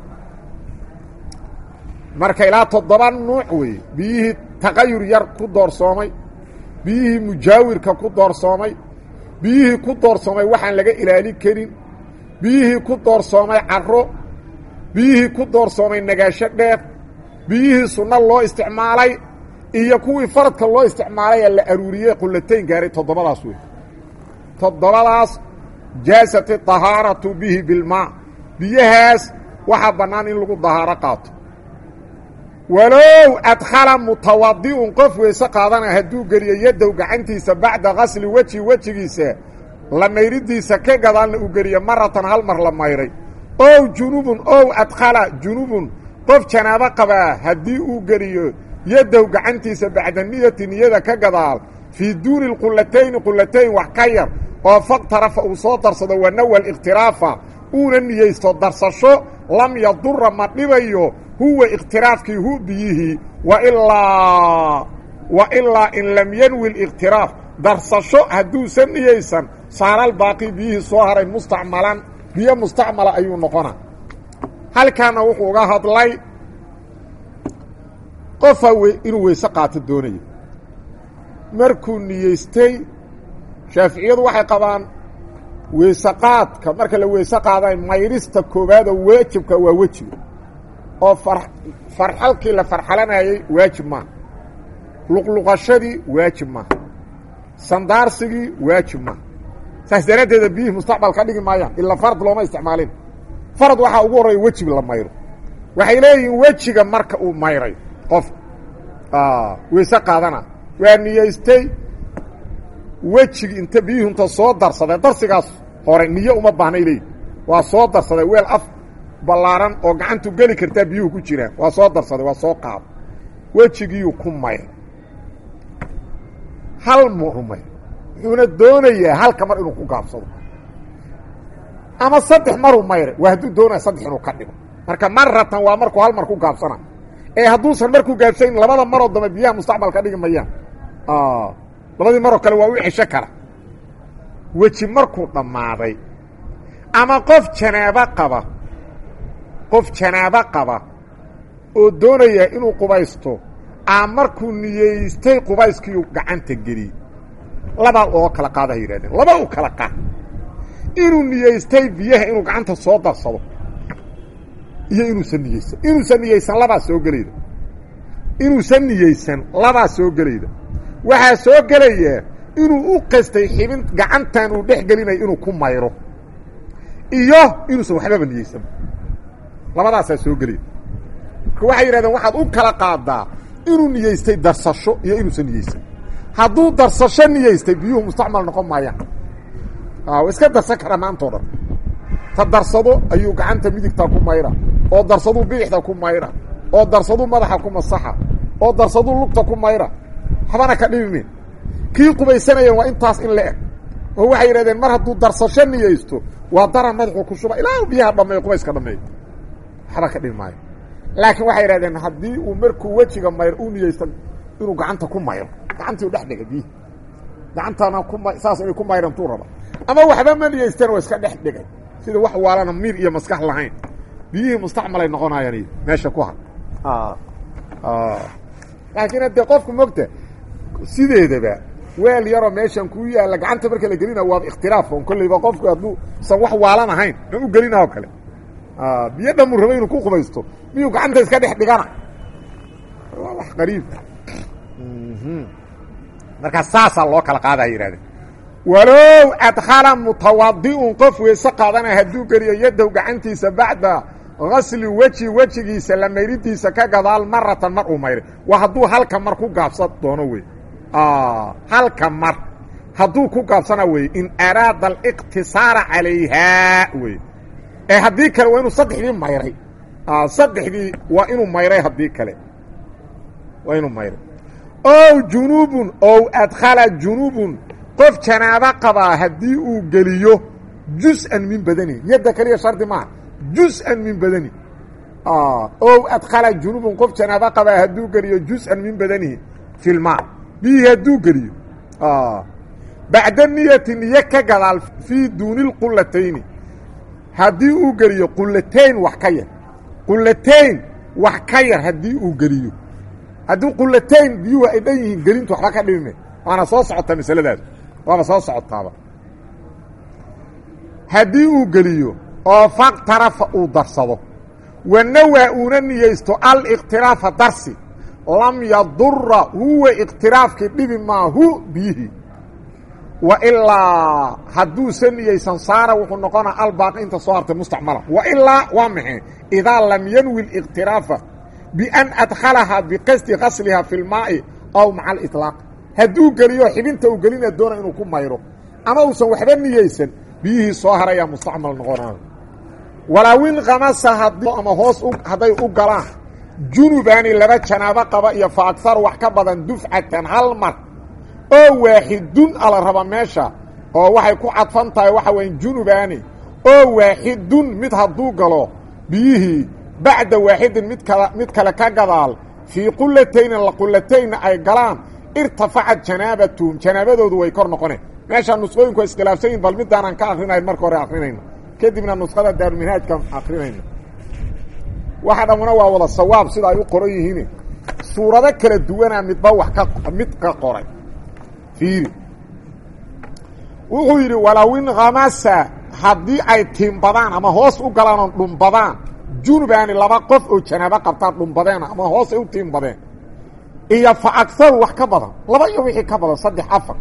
marka ilaa toddoba nuuc weeye biyihii taqayur yar ku doorsoomay biyihii mujaawirka ku doorsoomay biyihii ku doorsoomay waxaan laga ilaali karin biyihii ku doorsoomay carro biyihii ku doorsoomay nagaasho dheer biyihii sunno loo isticmaalay iyo kuwii faradka loo isticmaalay ee la aruuriyey qullatayn gaaray toddobadaas wey toddobadaas jaasati dahaaratu bihi bilmaa biyahaas waxaa bannaan in lagu dahaaro qaato walow adkhala mutawadi'un qof weyse qaadana hadduu geliyo yadow gacantiisa bacda gasli weji wejigiisa la mayridiisa ka gadaalna uu geliyo maratan hal mar la mayray ow junubun ow adkhala junubun qof janaabo qabaa haddii uu geliyo yadow gacantiisa bacda niyati niyada ka gadaal fii duuni lqulatayni qulatayn wax ka yar oo faqtarafa uu soo darsado wanawa alikhtiraafa uuna niyeysto darsasho lam yadura ma dhibayo huwa ikhtiraafkii hu biyihii wailaa wa ilaa in lam yanwi liktiraaf darsasho hadduusan niyeysan saaral baaqi biyihii soo haray mustacmalan biyo mustacmala ayuu noqona halkaana wuxuu uga hadlay qofa inuu weyse qaato doonayo markuu niyeystay shaaficiyadu waxay qabaan weyse qaadka marka la weyse qaaday mayrista koowaadoo waajibka waa wejiga oo farxalkii la farxalanayey waajib maaha luqluqashadii waajib maaha sandaarsigii waajib maaha saas daraaddeeda biyihii mustaqbal ka dhigi maayaan ilaa farad looma isticmaalin farad waxaa ugu horreeya wejiga la mayro waxay leeyihiin wejiga marka uu mayray qof weyse qaadana waa niyeystay wejigi inta biyuhu inta soo darsaday darsigaas hore niyo uma baahnay leeyihi waa soo darsaday weel af ballaaran oo gacantu geli kartaa biyuhu ku jiraan waa soo darsaday waa soo qaado wejigiiyu ku mayr hal muru mayr wuxuuna doonayaa halka mar inuu ku gaabsado ama saddex maruu mayre waa hadduu doonaya saddex inuu ka dhigo marka maratan waa markuu hal mar ku gaabsana ee hadduusan markuu gaabsayn labada maroo dambe biyaha mustacmal ka dhigi mayaan labadii maroo kale waa u cesho kara weji markuu dhammaaday ama qof janaabo qaba qof janaabo qaba oo doonaya inuu qubaysto aa markuu niyeystay qubayskiiu gacanta geliyey labaa oo kala qaada hay yihahdeen laba u kala qaad inuu niyeystay biyaha inuu gacanta soo darsado iyo inuusan niyeysan inuusan niyeysan labaa soo gelayda inuusan niyeysan labaa soo gelayda waxaa soo gelaya inuu u qastay xibin gacantan uu dhex gelinayo inuu ku mayro iyo inuusan waxbaba niyeysan labadaasaa soo gelayda marka waxay yidhahdeen waxaad u kala qaadaa inuu niyeystay darsasho iyo inuusan niyeysan hadduu darsasho niyeystay biyuhu mustacmal noqon maayaan wa iska darsan karaa maantao dhan ta darsado ayuu gacanta midigta ku mayra oo darsaduu bidixda ku mayra oo darsaduu madaxa ku masaxa oo darsaduu lugta ku mayra waxbana ka dhibime kii qubaysanaya waa intaas in la eg oo waxay yidhahdeen mar hadduu darsasho niyeysto waa daran madaxuu ku shuba ilaa biyaha dhameeyo qubayska dhameeyo waxba ka dhibi maayo laakiin waxay yidhahdeen haddii uu markuu wejiga mayr u niyeysto inuu gacanta ku mayro gacantii u dhex dhigay biyihi gacantana kuma saas inay ku mayrantuu raba ama waxba ma niyeysteen waa iska dhex dhigay sida wax waalana miir iyo maskax lahayn biyihii mustacmalay noqonayaan meesha ku har laakiin haddee qofku mogta sideedaba weel yaroo meeshan kuu yaalla gacanta marka la gelina waaba ikhtiraaf on kolleyba qofku hadduu san wax waalan ahayn ma u gelina oo kale biyo dhamuu raba inuu ku qubaysto miyuu gacanta iska dhex dhigana waa wax qariib markaa saasaa loo kala qaada ay yihahdeen walow adkhala mutawadi'un qof weyse qaadana hadduu geliyo yadow gacantiisa bacda gasli weji wejigiisa la mayridiisa ka gadaal maratan mar uu mayray waa hadduu halka mar ku gaabsan doono wey halka mar hadduu ku gaabsana wey in araada aliqtisaara calayhaa wey ee haddii kale waa inuu saddexdii mayray saddexdii waa inuu mayray haddii kale waa inuu mayray ow junubun ow adkhala junubun qof janaabo qabaa haddii uu geliyo jus-an min badani yadda keliya shardi maaha jus-an min badani ow adkhala junubun qof janaabo qabaa hadduu geliyo jus-an min badanihi fi lmaa biyihii hadduu geliyo bacda niyati niyo ka gadaal fii duuni lqulatayni haddii uu geliyo qulatayn wax ka yar qulatayn wax ka yar haddii uu geliyo haddii qulatayn biyuhu ay dhan yihiin gelintu waxba ka dhibime waana soo socotaa masaladaas waaba soo socotaaba haddii uu geliyo oo faqtarafa uu darsado wanawaa uuna niyeysto alikhtiraafa darsi lam yadura huwa ikhtiraafkii dhibi maahu biyihii wa ilaa hadduusan niyeysan saara wuxuu noqonaa albaaqi inta soo hartay mustacmala wa ilaa waa maxay idaa lam yanwi اlikhtiraafa bian adkhalahaa biqasdi gasliha fi lmaa'i aw maca aliطlaaq hadduu geliyo xibinta uu gelina doona inuu ku mayro ama uusan waxba niyeysan biyihii soo harayaa mustacmal noqonaayo walaawin kamasa haddii ama hoos hadday u galaan junubaani laba janaabo qaba iyo fa agar wax ka badan dufcatan hal mar oo waaxidun ala raba meesha oo waxay ku cadfan tahay waxa weya junubaani oo waaxidun mid hadduu galo biyihii bacda waaxidin mid kala mid kale ka gadaal fii qulatayni qulataynna ay galaan irtafacad janaabatuhum janaabadoodu way kor noqoneen meeshaa nusqooyinku waa iskhilaafsan yihin bal midaanaan ka akrinayn marka hore akrinayno kadibna nuskhada daaruminhaajkaan akrinayno waxa dhammuna waa wada sawaab sida ay u qoran yihiin suurado kala duwanaa midba wax ka mid ka qoray fiiri wuxuu yidhi walawin khamasa haddii ay tiimbadaan ama hoos u galaan oo dhumbadaan junubaani laba qof oo janaabo qabtaan dhumbadeen ama hoos ay u tiimbadeen iyo fa agaru wax ka badan laba iyo wixii ka badan saddex afar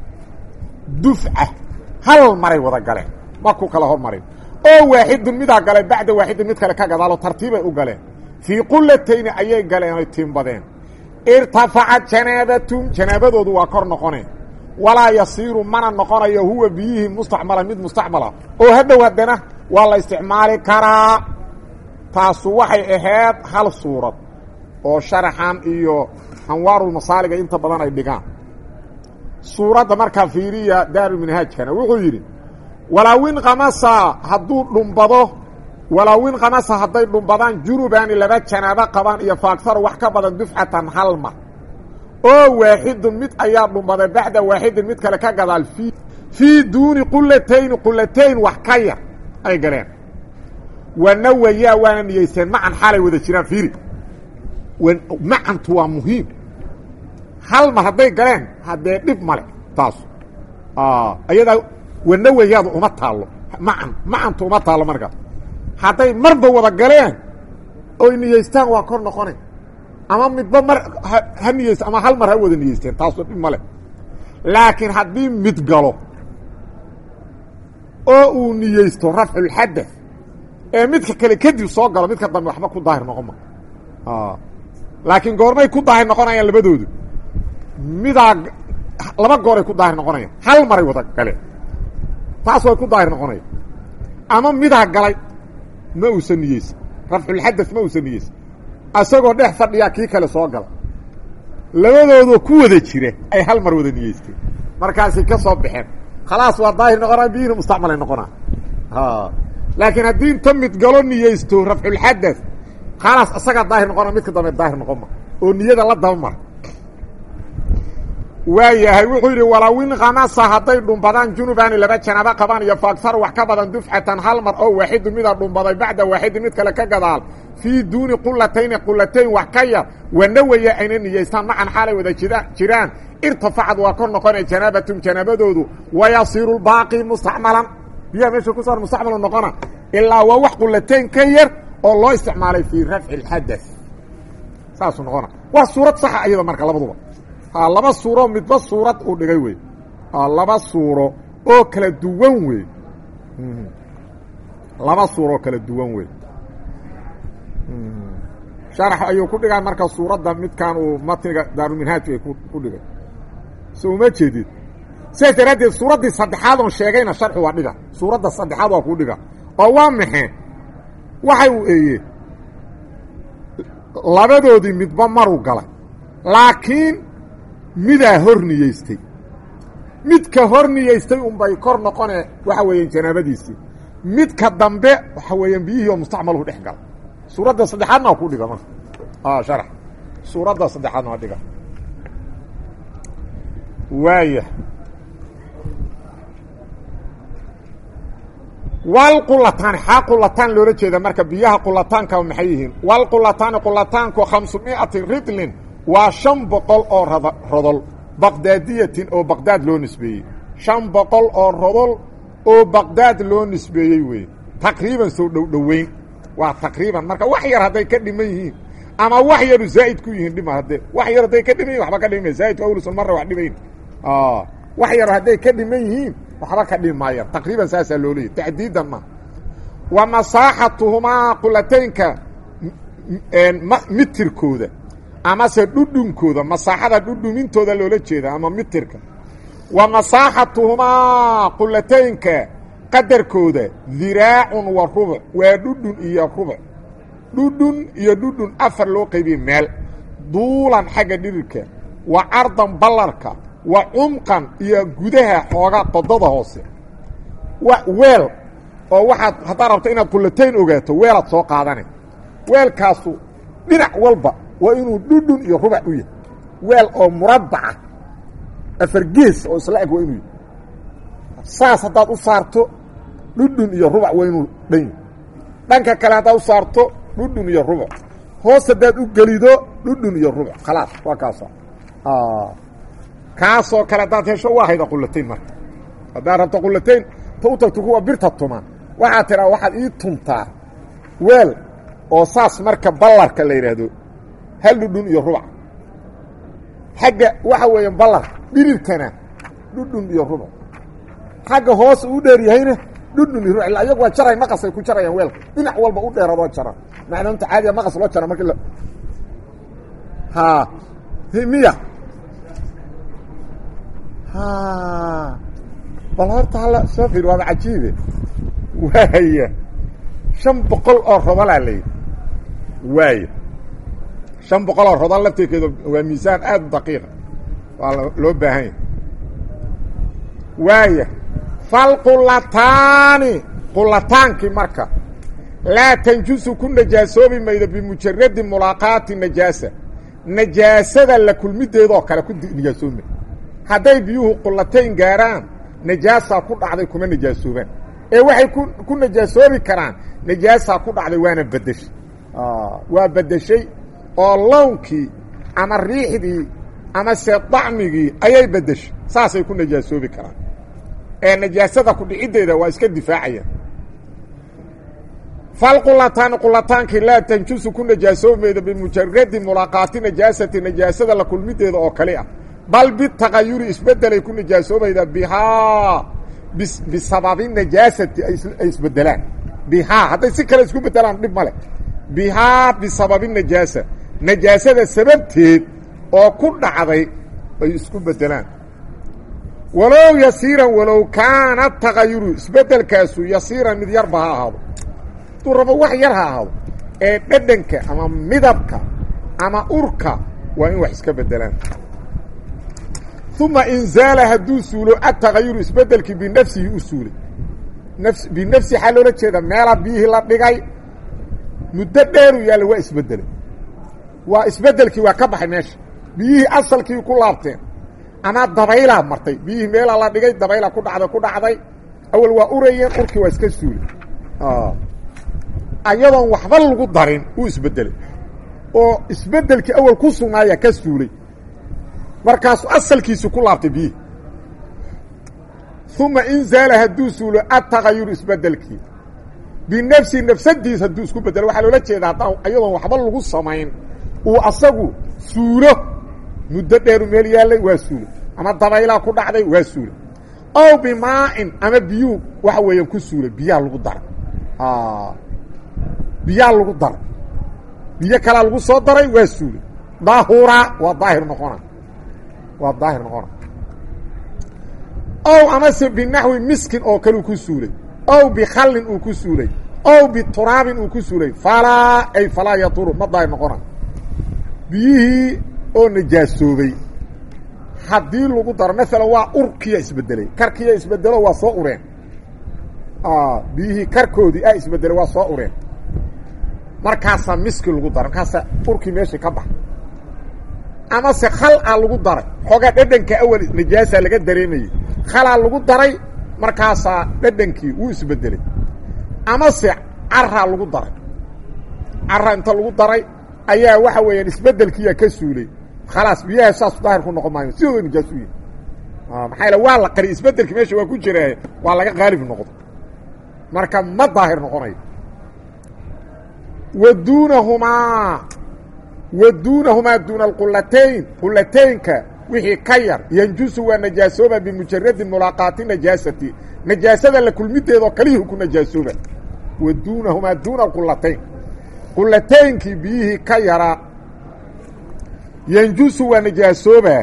dufca hal maray wada galeen markuu kala hormarin oo waaxidun midaa galay bacda waaxidin mid kale ka gadaalo tartiibay u galeen fii qulatayni ayay galeen oy tiimbadeen irtafacat janaabatum janaabadoodu waa kor noqoneen walaa yasiiru mana noqonayo huwa biyihii mustacmala mid mustacmala oo hadhow haddana waa la isticmaali karaa taasu waxay ahayd hal suurad oo sharaxan iyo anwaarulmasaaliga inta badan ay dhigaan suuradda markaa fiiriya daaruminhaajkana wuxuu yidhi walaawin kamasa hadduu dhumbado walaawin kamasa hadday dhumbadaan junubaani laba janaabo qabaan iyo faagsaru wax ka badan dufcatan hal mar oo waaxidun mid ayaa dhumbaday bacda waaxidin mid kale ka gadaal fii fii duuni qulatayni qulatayn wax ka yar ay galeen wanawayaa waana niyeysteen macan xaalay wada jiraan fiiri macantu waa muhiim hal mar hadday galeen haddee dhib male taas ayadaa wanawayaadu uma taallo macan macantu uma taallo markaas hadday marba wada galeen oy niyeystaan waa kor noqonay ama midba mar ha niyeyst ama hal mar ha wada niyeysteen taasu dhib male laakiin haddii mid galo oo uu niyeysto rafculxadath ee midka kale kadib soo galo midka dambe waxba ku daahir noqon ma laakiin goormay ku daahir noqonayaan labadoodu midaa laba gooray ku daahir noqonayaan hal maray wada galeen taas way ku daahir noqonaya ama midaa galay ma uusan niyeysan rafculxadath ma uusan niyeysan asagoo dhex fadhiyaa kii kale soo gala labadoodoo ku wada jira ay hal mar wada niyeysteen markaasay ka soo baxeen khalaas waa daahir noqonaa biyihina mustacmalay noqonaa laakiin haddii inta mid galo niyeysto rafculxadath khalaas asagaa daahir noqona midka dambe daahir noqon ma oo niyada la daba mara waa yahay wuxuu yidhi walawin khamasa hadday dhumbadaan junubaani laba janaabo qabaan iyo faagsar wax ka badan dufcatan hal mar oo waaxidu midaa dhumbaday bacda waaxidin mid kale ka gadaal fii duuni qulatayni qulatayn wax ka yar wanawaya ayna niyeystaan macan xaalay wada jiraan irtafacad waa kor noqonay janaabatum janaabadoodu wayasiiru baaqi mustacmalan biyaha meesha ku saar mustacmalu noqona ilaa waa wax qulatayn ka yar oo loo isticmaalay fii rafci اlxadaث saasuu noqona waa suurad saxa iyada marka labaduba laba suuro midba suurad uu dhigay wey laba suuro oo kala duwan wey laba suuro oo kala duwan wey sharax ayuu ku dhigaa marka suuradda midkan uu matniga daaruminhaaj ay ku dhigay so uma jeedid sidaas daraaddeed suuraddii saddexaad oon sheegayna sharxu waa dhiga suuradda saddexaad waa kuu dhiga oo waa maxe waxay uu eeye labadoodii midba maruu galay laakiin midaa hor niyeystay midka hor niyeystay unbay kor noqone waxa weeyaan janaabadiisii midka dambe waxa weeyaan biyihii oo mustacmaluhu dhex gala suuradda saddexaadna waa ku dhiga marka sharax suuradda saddexaadna waa dhiga waaya walqulataani xaa qulataan loola jeeda marka biyaha qulataanka maxay yihiin walqulataani qulataanku khamsumiati ridlin waa shan boqol oo rodol baqdaadiyatin oo baqdaad loo nisbeeyey shan boqol oo rodol oo baqdaad loo nisbeeyey wey taqriiban soo dhowdhoweyn waa taqriiban marka wax yar hadday ka dhiman yihiin ama wax yaru zaa'id ku yihiin dhima haddee wax yar hadday ka dhiman yihin waxba ka dhimay zaa'idku awlusun marra wax dhimayn wax yar hadday ka dhiman yihiin waxba ka dhimi maayaan taqriiban saasaa loo leeyay tacdiidan ma wa masaaxatuhumaa qulataynka mitirkooda amase dhudhunkooda masaaxada dhudhumintooda loola jeeda ama mitirka wa masaaxatuhumaa qulataynka qadarkooda diraacun wa rubuc waa dhudhun iyo rubuc dhudhun iyo dhudhun afar loo qaybiyey meel duulan xagga dhirirka wa cardan ballarka wa cumqan iyo gudaha xooga dodada hoose weel oo waxaad haddaad rabto inaad qulatayn ogaato weelaad soo qaadane weelkaasu dhinac walba waa inuu dhudhun iyo rubac u yahay weel oo murabbaca afar gees oo isla eg waa inuu yahy saas haddaad u saarto dhudhun iyo rubac waa inuu dhan yahy dhanka kale haddaad u saarto dhudhun iyo rubac hoos haddaad u gelido dhudhun iyo rubac khalaas waa kaasa kaasoo kale haddaad hesho waa hayda qulatayn marka haddaad rabto qulatayn ta u tagto kuwa birta tuma waxaad tidhaa waxaad ii tuntaa weel oo saas marka ballarka la yidhaahdo hal dhudhun iyo rubac xagga waxa weeya ballar dhirirkana dhudhun iyo rubac xagga hoos u dheer yahayna dhudhun iyo rubac illa ayagu waa jaray maqasay ku jarayaan weelka dhinac walba u dheeradoo jara macnuunta caadiya maqas loo jara markii ha miya bal horta halla soo fiir waaba cajiibe waaya shan boqol oo rodolaa layidhi waaya shan boqol oo rodol laftirkeeda waa miisaan aada u daqiiqa waa loo baahan yahy waaya falqulataani qulataankii marka laa tanjusu ku najaasoobi maydo bimujaradi mulaaqaati najaasa najaasada la kulmideedoo kale ku najaasoobi maydo hadday biyuhu qullatayn gaaraan najaasaa ku dhacday kuma najaasoobaan ee waxay ku ku najaasoobi karaan najaasaa ku dhacday waana bedeshay waa bedeshay oo lownkii ama riixdii ama se dacmigii ayay bedeshay saasay ku najaasoobi karaan ee najaasada ku dhiciddeeda waa iska difaacayaan falqulataani qulataankii laa tanjusu ku najaasoobi maydo bimujaradi mulaaqaati najaasati najaasada la kulmideeda oo kale ah bal bitaqayuri isbedelay ku najaasoobayda bihaa bisababi najaasati ay isbedelaan bihaa hadday si kale isku bedelaan dhib male bihaa bisababi najaasa najaasada sababteed oo ku dhacday ay isku bedelaan walow yasiiran walow kaana tagayuru isbedelkaasu yasiiran mid yarba ha ahaado hadduu rabo wax yar ha ahaado ee dhadhanka ama midabka ama urka waa in wax iska bedelaan uma inzaala hadduu suulo atagayuru isbedelkii binafsihi u suulay nafs binafsi waxaa loola jeeda meela biyihii la dhigay muddo dheeru yaalla waa isbedelay waa isbedelkii waa ka baxay meesha biyihii asalkii ku laabteen ama dabaylaa martay biyihii meelaa la dhigay dabaylaa ku dhacday ku dhacday awal waa urayeen urkii waa iska suulay ayadoon waxba lagu darin uu isbedelay oo isbedelkii awal ku sugnaaya ka suulay markaasu asalkiisu ku laabtay biyihii uma inzaala hadduu suulo atagayuru isbedelkii binafsi nafsadiis hadduu isku bedelo waxaa loola jeeda haddaan ayadoon waxba lagu samayn uu asagu suulo muddo dheeru meel yaallay waa suulay ama dabaylaa ku dhacday waa suulay ow bimaa'in ama biyuu waxa weeyaan ku suulay biyaa lagu daray biyaa lagu daray biyo kalaa lagu soo daray waa suulay daahura waa daahir noqona waa daahir noqona ow amase binaxwi miskin oo kale uu ku suulay ow bikhallin uu ku suulay ow bituraabin uu ku suulay falaa ay falaa yaduru ma daahir noqona biyihii oo najaasoobay haddii lagu daro maalan waa urkiya isbedelay karkiya isbedelo waa soo ureen biyihii karkoodii a isbedelay waa soo ureen markaasaa miski lagu daray markaasaa urkii meeshii ka baxa amase khal a lagu daray xoogaa dhadhanka awal najaasa laga dareemayey khalaa lagu daray markaasaa dhadhankii wuu isbedelay amase caraa lagu daray cara inta lagu daray ayaa waxa weeyaan isbedelkiiyaa ka suulay khalaas biyaha saasu daahir ku noqon maayo sidooda najaas u yihi maxaa yaele waa la qari isbedelki meesha waa ku jira waa laga qaalib noqdo marka ma daahir noqonayo wa duunahumaa wa duunahumaa duuna alqulatayn qulataynka wixii ka yar yanjusu waa najaasooba bimujaradi mulaaqaati najaasati najaasada la kulmideedoo kalihu ku najaasooba wa duunahumaa duuna alqulatayn qulataynkii biyihii ka yara yanjusu waa najaasooba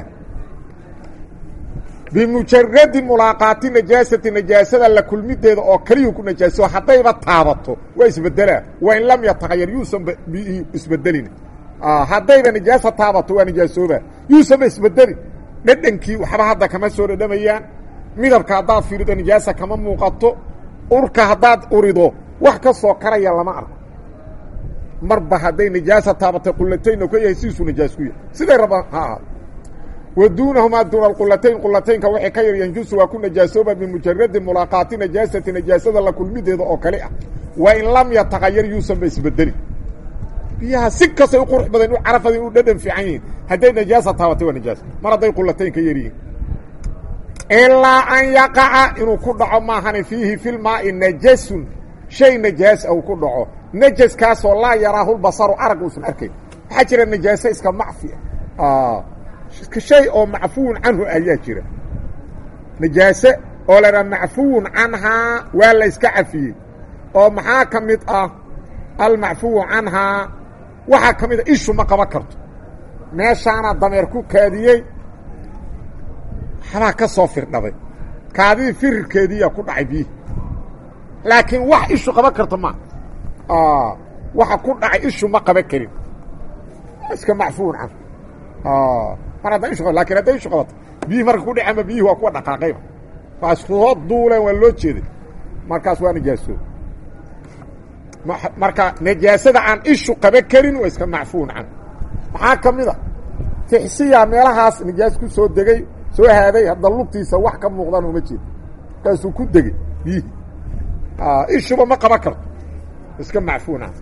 bimujaradi mulaaqaati najaasati najaasada la kulmideeda oo keliyu ku najaasoo haddayba taabato waa isbedelaa wain lam yatahayar yuusan biyihii isbedelin haddayba najaasa taabato waa najaasooba yuusanba isbedelin dhadhankii waxba hadda kama soo dhadhamayaan midabka haddaad fiirido najaasa kama muuqato urka haddaad urido wax ka soo karaya lama arko marba hadday najaasa taabatay qulatayn ka yahay sidiisuu najaas ku yahay siday rabaan ha ahaado wa duunahumaa duuna alqulatayn qulataynka waxay ka yar yanjusu waa ku najaasooba bimujaradi mulaaqaati najaasati najaasada la kulmideeda oo kale ah wa in lam yataqayar yuusanba isbedelin biyaha si kastay u qurux badan u carafada u dhadhan fiican yihiin hadday najaasa taabatay waa najaas mar hadday qulatayn ka yar yihiin ilaa an yaqaca inuu ku dhaco maahani fiihi filmaai najasun shay najaas a uu ku dhaco najaskaasoo laa yaraahu lbasaru arag uusan arkayn waxaa jira najaaso iska macfi ah shay oo macfuwun canhu ayaa jira najaase oo la idhaha macfuwun canhaa waa la iska cafiyey oo maxaa ka mid ah almacfuwu canhaa waxaa ka mid a ishu ma qaban karto meeshaana dameer ku kaadiyey waxbaa ka soo firdhaday kaadidii firirkeediiyaa ku dhacay biyihi laakiin wax ishu qaban karto ma waxa ku dhacay ishu ma qaban karin iska macfuun can mar hadda ishu lakin hadday ishu qabato biyihii marka ku dhacama biyihii waa kuwa dhaqaaqayba waa soo duuleen waa loo jeeday markaas waa nijaasoo marka najaasada aan ishu qaba karin waa iska macfuun can maxaa ka mid a tixsiya meelahaas najaas ku soo degay soo haaday hadda lugtiisa wax ka muuqdaan uma jeed markaasuu ku degey biyihi ishuba ma qaban karto iska macfuun can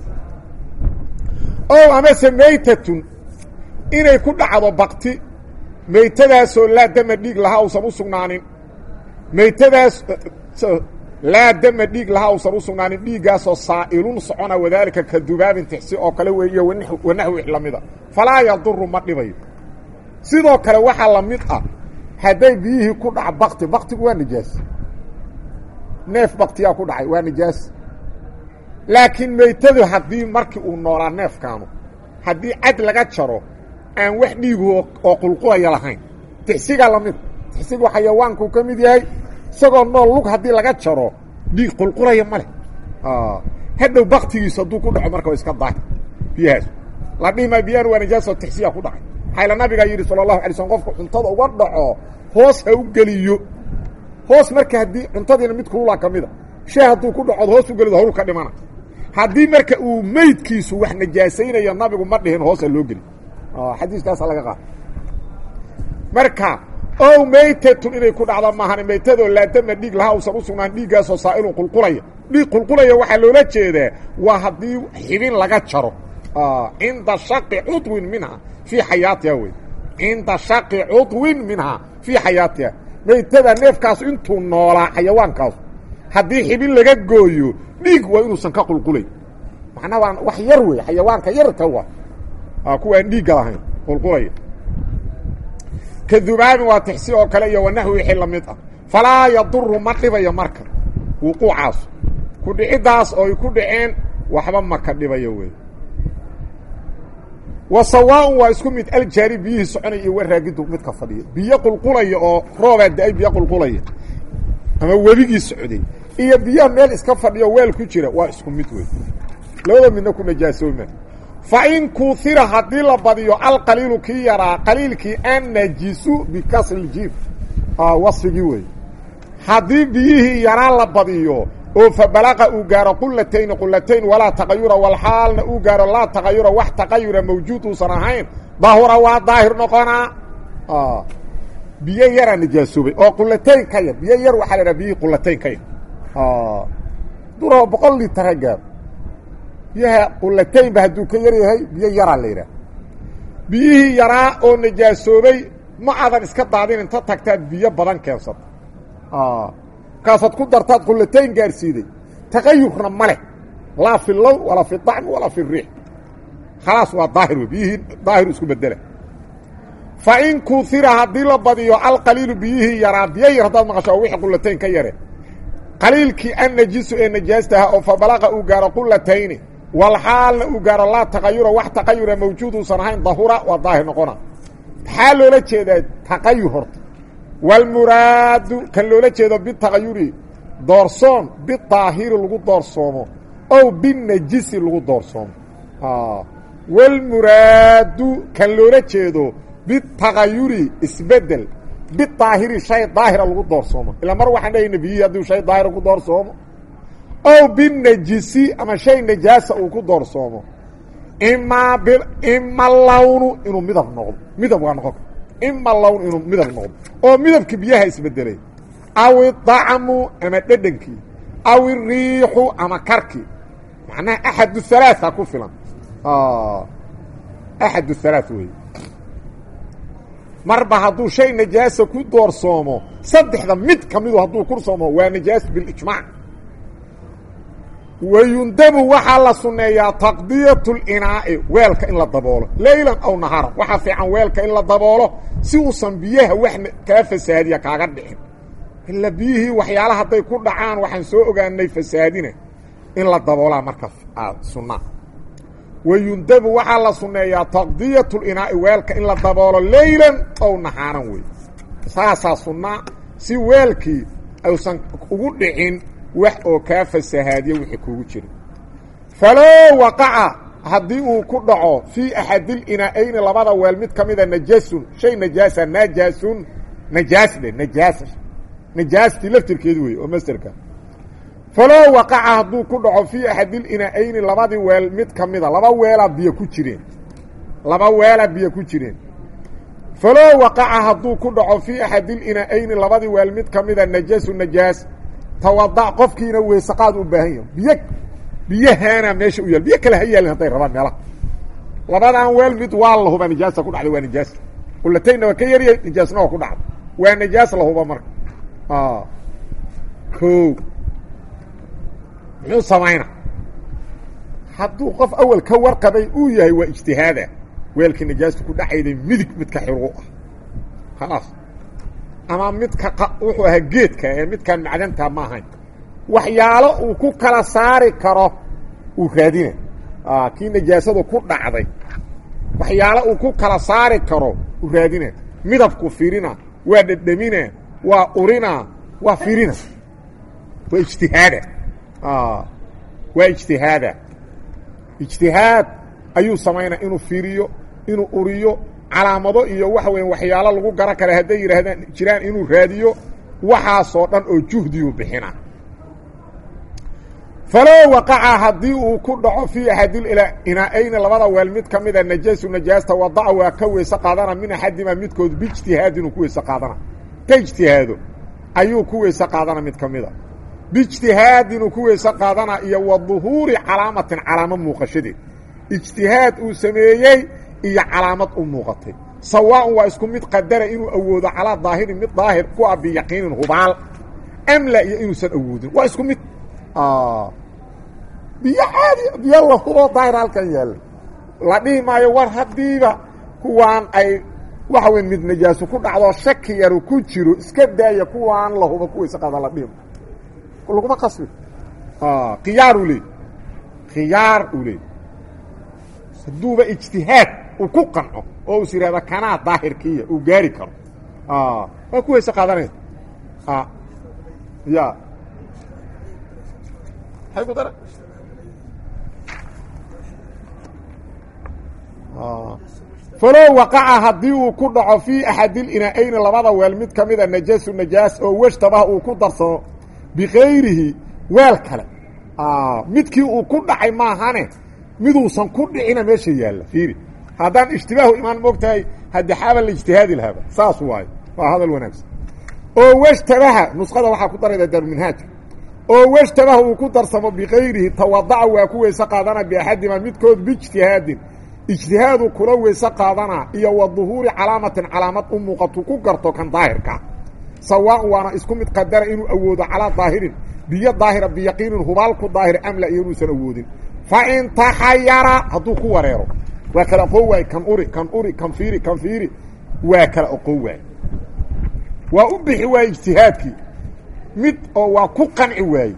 o amase maytatun inay ku dhacdo bakti maytadaasoo laa dama dhiig lahaa uusan u sugnaanin maytadaas laa dama dhiig lahaa uusan u sugnaanin dhiiggaasoo saa'ilun socona wadaalika ka dubaabin tixsi oo kale weeyo wanaxwi lamida falaa yaduru ma dhibayo sidoo kale waxaa la mid ah hadday biyihii ku dhac bakti baktigu waa nijaas neef baktiyaa ku dhacay waa nijaas laakiin maytadu haddii markii uu noolaa neefkaanu haddii cad laga jaro aan wax dhiigu oo qulqulaya lahayn tixsigaa lamid tixsigu xayawaankuu ka mid yahay isagoo nool lug haddii laga jaro dhiig qulqulaya ma leh hadhow baktigiisu hadduu ku dhaco marka wa iska daahir biyahaas la dhihi maa biyaan waa nijaasoo tixsiya ku dhacay maxayla nabigaa yidhi sala allahu alay slm qofku cuntada uga dhaco hoos ha u geliyo hoos marka haddii cuntadiina mid kulula ka mida shay hadduu ku dhacood hoos u gelido hawl ka dhimana haddii marka uu meydkiisu wax najaasaynayo nabigu ma dhihin hoosa loo geli xadiiskaasa laga qaada marka ow maytatun inay ku dhacdo maahan maytadoo laadama dhiig lahaa uusan u sugnaan dhiiggaasoo saa'ilun qulqulaya dhiig qulqulaya waxaa loola jeedaa waa haddii xibin laga jaro cinda shaqi cudwin minha fii xayaatiha wey cinda shaqi cudwin minhaa fii xayaatiha maytada neefkaas intuu noolaa xayawaankaasu haddii xibin laga gooyo dhiig waa inuusan ka qulqulayn macnaa waa wax yar wey xayawaanka yarka wa kuwaan dhiigga lahayn qulqulaya ka dubaabin waa tixsi oo kale iyo wanaxwi wixii la mid ah falaa yaduru ma dhibayo marka wuquucaas ku dhiciddaas oo ay ku dhaceen waxba ma ka dhibayo wey wa sawaaun waa isku mid aljaari biyihii soconaya iyo waraagidu midka fadhiya biyo qulqulaya oo roobaa da-ay biyo qulqulaya ama webigii socday iyo biyaha meel iska fadhiyo weel ku jira waa isku mid wey labada midna ku najaasooma fa in kuhira haddii la badiyo alqaliilu kii yaraa qaliilkii annajisu bikasri jiif wasfigii wey haddii biyihii yaraa la badiyo oo fa balaqa uu gaaro qulatayni qulatayn walaa taqayura walxaalna uu gaaro laa taqayura wax taqayura mawjuud uusan ahayn dahura waa daahir noqonaa biyo yaraa nijaasoobay oo qulatayn ka yar biyo yar waxaa la idhaha biyihii qulatayn ka yar duro boqol litar ha gaaro biyaha qulataynba hadduu ka yar yahay biyo yaraa la yidhaha biyihii yaraa oo najaasoobay ma adan iska daadin inta tagtaad biyo badan keensata markaasaad ku dartaad qulatayn gaarsiiday taqayurna ma leh laa fi lown walaa fi طacmi walaa fi riix khalaas waa daahir wey biyihii daahiru isku bedela fa in kuhira haddii la badiyo alqaliilu biyihii yaraa biyo yar haddaad maqasho oo wixii qulatayn ka yare qaliilkii annajisu ee najaastaha oo fa balaqa uu gaaro qulatayni walxaalna uu gaaro laa taqayura wax taqayura mawjuud uusan ahayn dahura waa daahir noqona maxaa loola jeedaa taqayur horta walmuraadu kan loola jeedo bitaqayuri doorsoon bidaahiri lagu doorsoomo ow binajisi lagu doorsoomo walmuraadu kan loola jeedo bitaqayuri isbedel bidaahiri shay daahira lagu doorsoomo ilaa mar waxaan dhahayna biyihii hadduu shay daahira ku doorsoomo ow binajisi ama shay najaasa uu ku doorsoomo imaa b ima lawnu inuu midab noqdo midab waa noqon ima lawn inuu midab noqdo oo midabkii biyaha isbedelay aw idacmu ama dhedhankii aw iriixu ama karkii macnaha axadu halaaثa ku filan axad halaaث wey marba hadduu shay najaasa ku doorsoomo saddexda mid ka midu hadduu kursoomo waa najaas bilijmaac wayundabu waxaa la sunneeyaa taqdiyat اlinaa'i weelka in la daboolo leylan aw naharan waxaa fiican weelka in la daboolo si uusan biyaha wax kaa fasaadiya kaaga dhicin ila biyihii waxyaala hadday ku dhacaan waxaan soo ogaanay fasaadina in la daboolaa marka sunna wayundabu waxaa la sunneeyaa taqdiyat اlinaa'i weelka in la daboolo leylan aw nahaaran wey saasaa sunnaa si weelkii aysan ugu dhicin wax oo kaa fasahaadiya wixii kugu jira faloo waqaca haddii uu ku dhaco fii axadilinaa'ayni labada weel mid ka mida najasun shay najaasa najaasun najaas dhe najaasa najaastii laftirkeedu wey oo masterka faloo waqaca hadduu ku dhaco fii axadil ina-ayni labadii weel mid ka mida laba weelaa biyo ku jireen laba weelaa biyo ku jireen faloo waqaca hadduu ku dhaco fii axadil ina-ayni labadii weel mid ka mida najaasu najaas tawada qofkiina weysaqaad u baahan yahay biyo biyahaana meesha u yaal biyo kale ha yaalin hadday rabaan meelaha labadan weel mid waa la huba nijaasa ku dhacday waa nijaas qulatayna waa ka yaryahay nijaasna waa ku dhacday waa nijaas la huba marka o muxuu samayna hadduu qof awel ka warqabay uu yahay waa ijtihaada weelkii nijaasta ku dhexayday midig midka xiru ah khalaas ama midka wuxuu ahaa geedka ee midkaan macdanta ma ahayn waxyaalo uu ku kala saari karo uu raadina kii nijaasadu ku dhacday waxyaalo uu ku kala saari karo uu raadina midabku firina waa dhedhamina waa urina waa firina waa ijtihaada waa ijtihaada ijtihaad ayuu samaynaa inuu firiyo inuu uriyo calaamado iyo waxa weya waxyaalo lagu garan kara hadday yidhaahdaan jiraan inuu raadiyo waxaasoo dhan oo juhdiyuu bixina faloo waqaca haddii uu ku dhaco fii axadil inaa-ayni labada weel mid ka mida najaasu najaasta wadaca waa ka weyse qaadana min axadima midkood biijtihaadin uu ku weyse qaadana ka ijtihaado ayuu ku weyse qaadana mid ka mida biijtihaadin uu ku weyse qaadana iyo wa duhuuri calaamatin calaamo muuqashadeed ijtihaad uu sameeyey iyo calaamad u muuqatay sawaaun waa isku mid qadara inuu awoodo calaa daahirin mid daahir ku ah biyaqiinin hubaal amla iyo inuusan awoodin waa isku mid biyo caadi biyo la hubo daahir halkan yaalla la dhihi maayo war haddiiba kuwaan ay waxa weyn mid najaaso ku dhacdo shaki yaru ku jiro iska daaya kuwaan la hubo kuwayse qaada la dhihi maayo laguma qasbi khiyaar uu leey khiyaar uu leey hadduuba ijtihaad uu ku qanco oo is yidhahda kanaa daahirkiiya uu gaari karo waa ku weyse qaadanaya ya hay ku dara falow waqaca haddii uu ku dhaco fii axadil ina-ayni labada weel mid ka mida najaasu najaas oo weshtabah uu ku darsamo bikayrihi weel kale midkii uu ku dhacay maahane miduusan ku dhicina meesha yaalla fiiri haddaan ishtibaahu imaan moogtahay haddi xaaba la ijtihaadi lahaaba saas waayo waa hadal wanaagsan oo weshtabaha nusqada waxaa ku darayda daaruminhaajka oo weshtabaha uu ku darsamo bikayrihi tawadaca waa ku weyse qaadana biaxadima midkood biijtihaadin ijtihaadu kula weyse qaadana iyo wa duhuuri calaamatin calaamad u muuqatu ku garto kan daahirka sawaaun waana isku mid qadara inuu awoodo calaa daahirin biyo daahira biyaqiinin hubaal ku daahir amla iyo inuusan awoodin fa in taxayara hadduu ku wareero waa kala oqon waaye kan uri kan uri kan fiiri kan fiiri waa kala oqon waaye waa u bixi waaye ijtihaadkii mid oo waa ku qanci waaye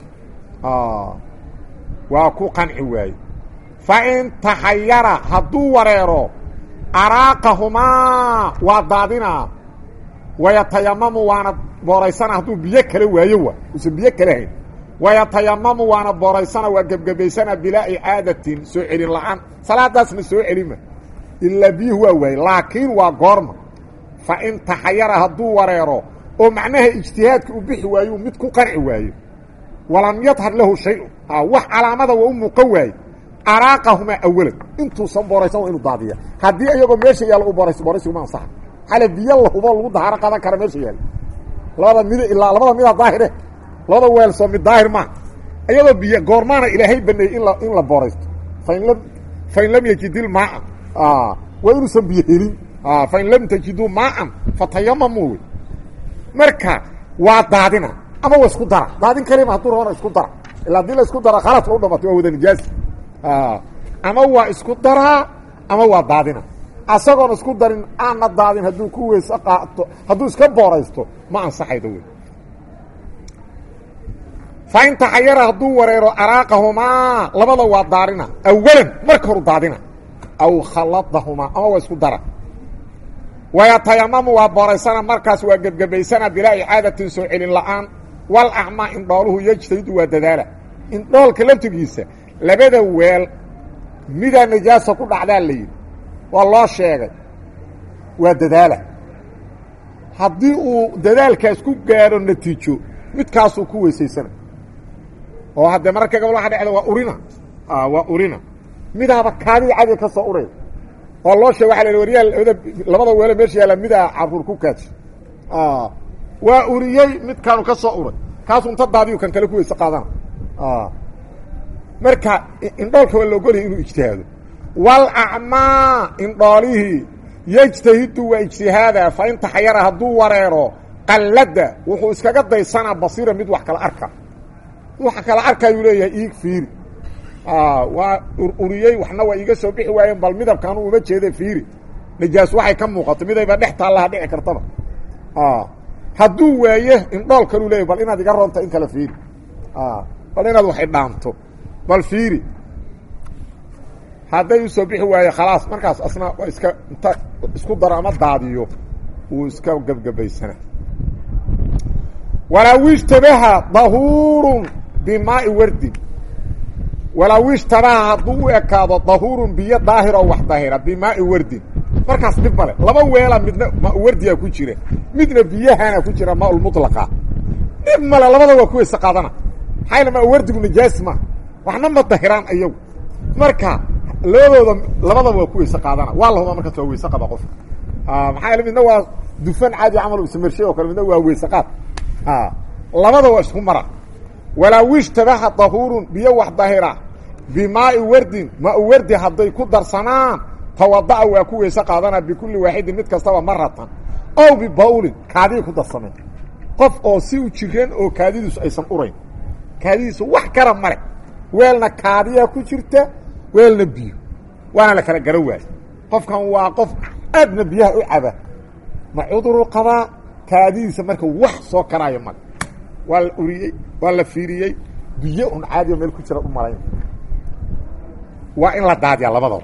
waa ku qanci waaye fa in taxayara hadduu wareero araaqahumaa waa daadinaa wayatayamamu waana booraysana hadduu biyo kale waayo waa uusan biyo kale hayn wayatayamamu waana booraysana waa gebgebaysana bilaa icaadatin soo celin la-aan salaadaasna soo celima ilaa biyuhu waa waaye laakiin waa goorma fa in taxayara hadduu wareero oo macnaha ijtihaadka u bixi waayo mid ku qanci waayo walam yadhar lahu shay-un wax calaamada waa u muuqan waaye araaqahumaa awalan intuusan booraysan waa inu daadiya haddii iyagoo meesha yaalla u boorayso booraysiguma ansaxa xale biyo la hubo lagu dahaaro qadan kara meesha yaalla labada mid ilaa labada mida daahire labada weel soo mid daahir maa iyadoo biyo goormaana ilaahay baneeyey in la in la booraysto fain lam fain lam yajidil maaan waa inuusan biyo helin fain lam tajiduu maaan fatayamamu wey marka waa daadina ama waa isku dara daadin kalima hadduu rabana isku dara ila hadii la isku dara khaladka u dhamatay waa wada nijaasi ama waa isku daraa ama waa daadina asagoon isku darin aanna daadin hadduu ku weyse qaato hadduu iska booraysto ma ansaxaydo wey fa in taxayara hadduu wareero araaqahumaa labada waa daarina awalan marka horu daadina aw khaladahumaa ama waa isku dara wayatayamamu waa booraysana markaas waa gebgebaysana bilaa icaadatin soo celin la-aan wal acmaa indhooluhu yejtahidu waa dadaala indhoolka laftigiisa labada weel midaa najaasa ku dhacdaa la yidhi waa loo sheegay waa dadaala haddii uu dadaalkaas ku gaadho natiijo midkaasuu ku weysaysana oo haddee mararka gabolaha dhexda waa urina waa urina midaaba kaadida cadiga ka soo uray oo loo sheeg waa la waryaal labada weelo meesha yaalla midaa caruur ku kaaji waa uriyey midkaanu ka soo uray kaasu inta daadiyu kan kale ku weyse qaadana marka indhoolka waa la ogolaya inuu ijtihaado walacmaa indhoolihii yejtahidu waa ijtihaada fa in taxayara hadduu wareero qalladda wuxuu iskaga daysanaa basiira mid wax kala arka wax kala arkayuu leeyahay iig fiiri waa ururiyey waxna waa iiga soo bixi waayeen bal midabkaanu uma jeeda fiiri najaas waxay ka muuqato midayba dhex taallaha dhici kartaba hadduu waaye indhool kaluu leeyahy bal inaad iga roonta in kale fiiri bal inaad wax idhaanto bal fiiri hadday usoo bixi waaye khalaas markaas asna waa iska inta isku daro ama daadiyo wuu iska gebgabaysana walaa ishtabaha dahuurun bimaai wardin walaa ishtabaha hadduu u ekaado dahuurun biyo daahiroo wax dahira bimaai wardin markaas dhib male laba weela midna mawardiyaa ku jira midna biyahana ku jira maaulmulaqa dhib male labada waa ku weyse qaadana maxaa yale maawardigu najaas ma waxna ma dahiraan iyagu marka labadooda labadaba waa ku weyse qaadana waa lahuma markaas waa weyse qaba qofka maxaa yaele midna waa dufan caadi camal samarshay oo kale midna waa weyse qaad labada waa isku mara walaa wishtabaha dahuurun biyo wax dahira bimaai wardin maa wardi hadday ku darsanaan tawada'a waa ku weyse qaadana bikulli waaxidin mid kastaba maratan ow bibawlin kaadii ku darsameen qof oo si u jiran oo kaadidiisu aysan urayn kaadidiisu wax kara male weelna kaadiyaa ku jirta weelna biyo waana la kala gara waayo qofkan waa qof aadna biyaha u caba ma cuduru qabaa kaadidiisa marka wax soo karaayo male waa la uriyey waa la fiiriyey biyo un caadiya meel ku jira u malayn waa in la daadiya labadaba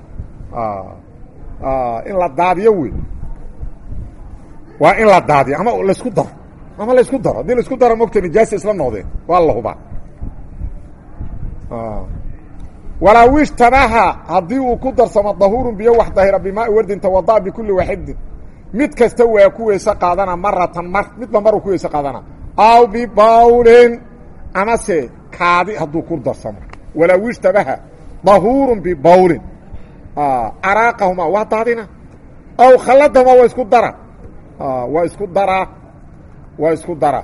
in la daadiyo wey waa in la daadiyo ama laisku daro ama laisku daro haddii laisku daro mogta nijaasa isla noqdeen waa la hubaa walaa wishtabaha haddii uu ku darsamo dahuurun biyo wax dahira bimaai wardin tawada'a bikulli waaxidin mid kasta waa ku weyse qaadana maratan mar midba maruu ku weyse qaadana aw bibawlin amase kaadi hadduu ku darsamo walaa wishtabaha dahuurun bibawlin araaqahuma waa daadina aw khalladahuma waa isku dara waa isku daraa waa isku dara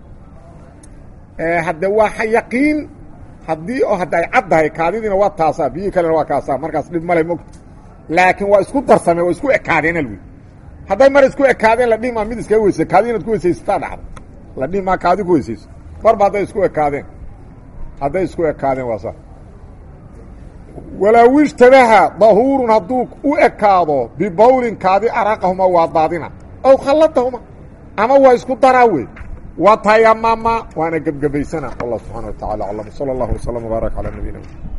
hadde waa yaqiin haddii oo hadda ay caddahay kaadidiina waa taasaa biyihii kalena waa kaasaa markaas dhib male mogta laakiin waa isku darsameen waa isku ekaadeen alwi hadday mar isku ekaadeen la dhihi maa mid iskaga weyse kaadi inaad ku weysaysataa dhacda la dhihi maa kaadi ku weysayso marba hadday isku ekaadeen hadday isku ekaadeen waa saa walaa wishtabaha dahuurun hadduu u ekaado bibawlin kaadi araqahuma waa daadina ow khalladahuma ama waa isku daraa wey wa tayamama waana gebgebaysana allah subxana wa tacala aclam sala allahu waslama wbaarak calaa nabiyina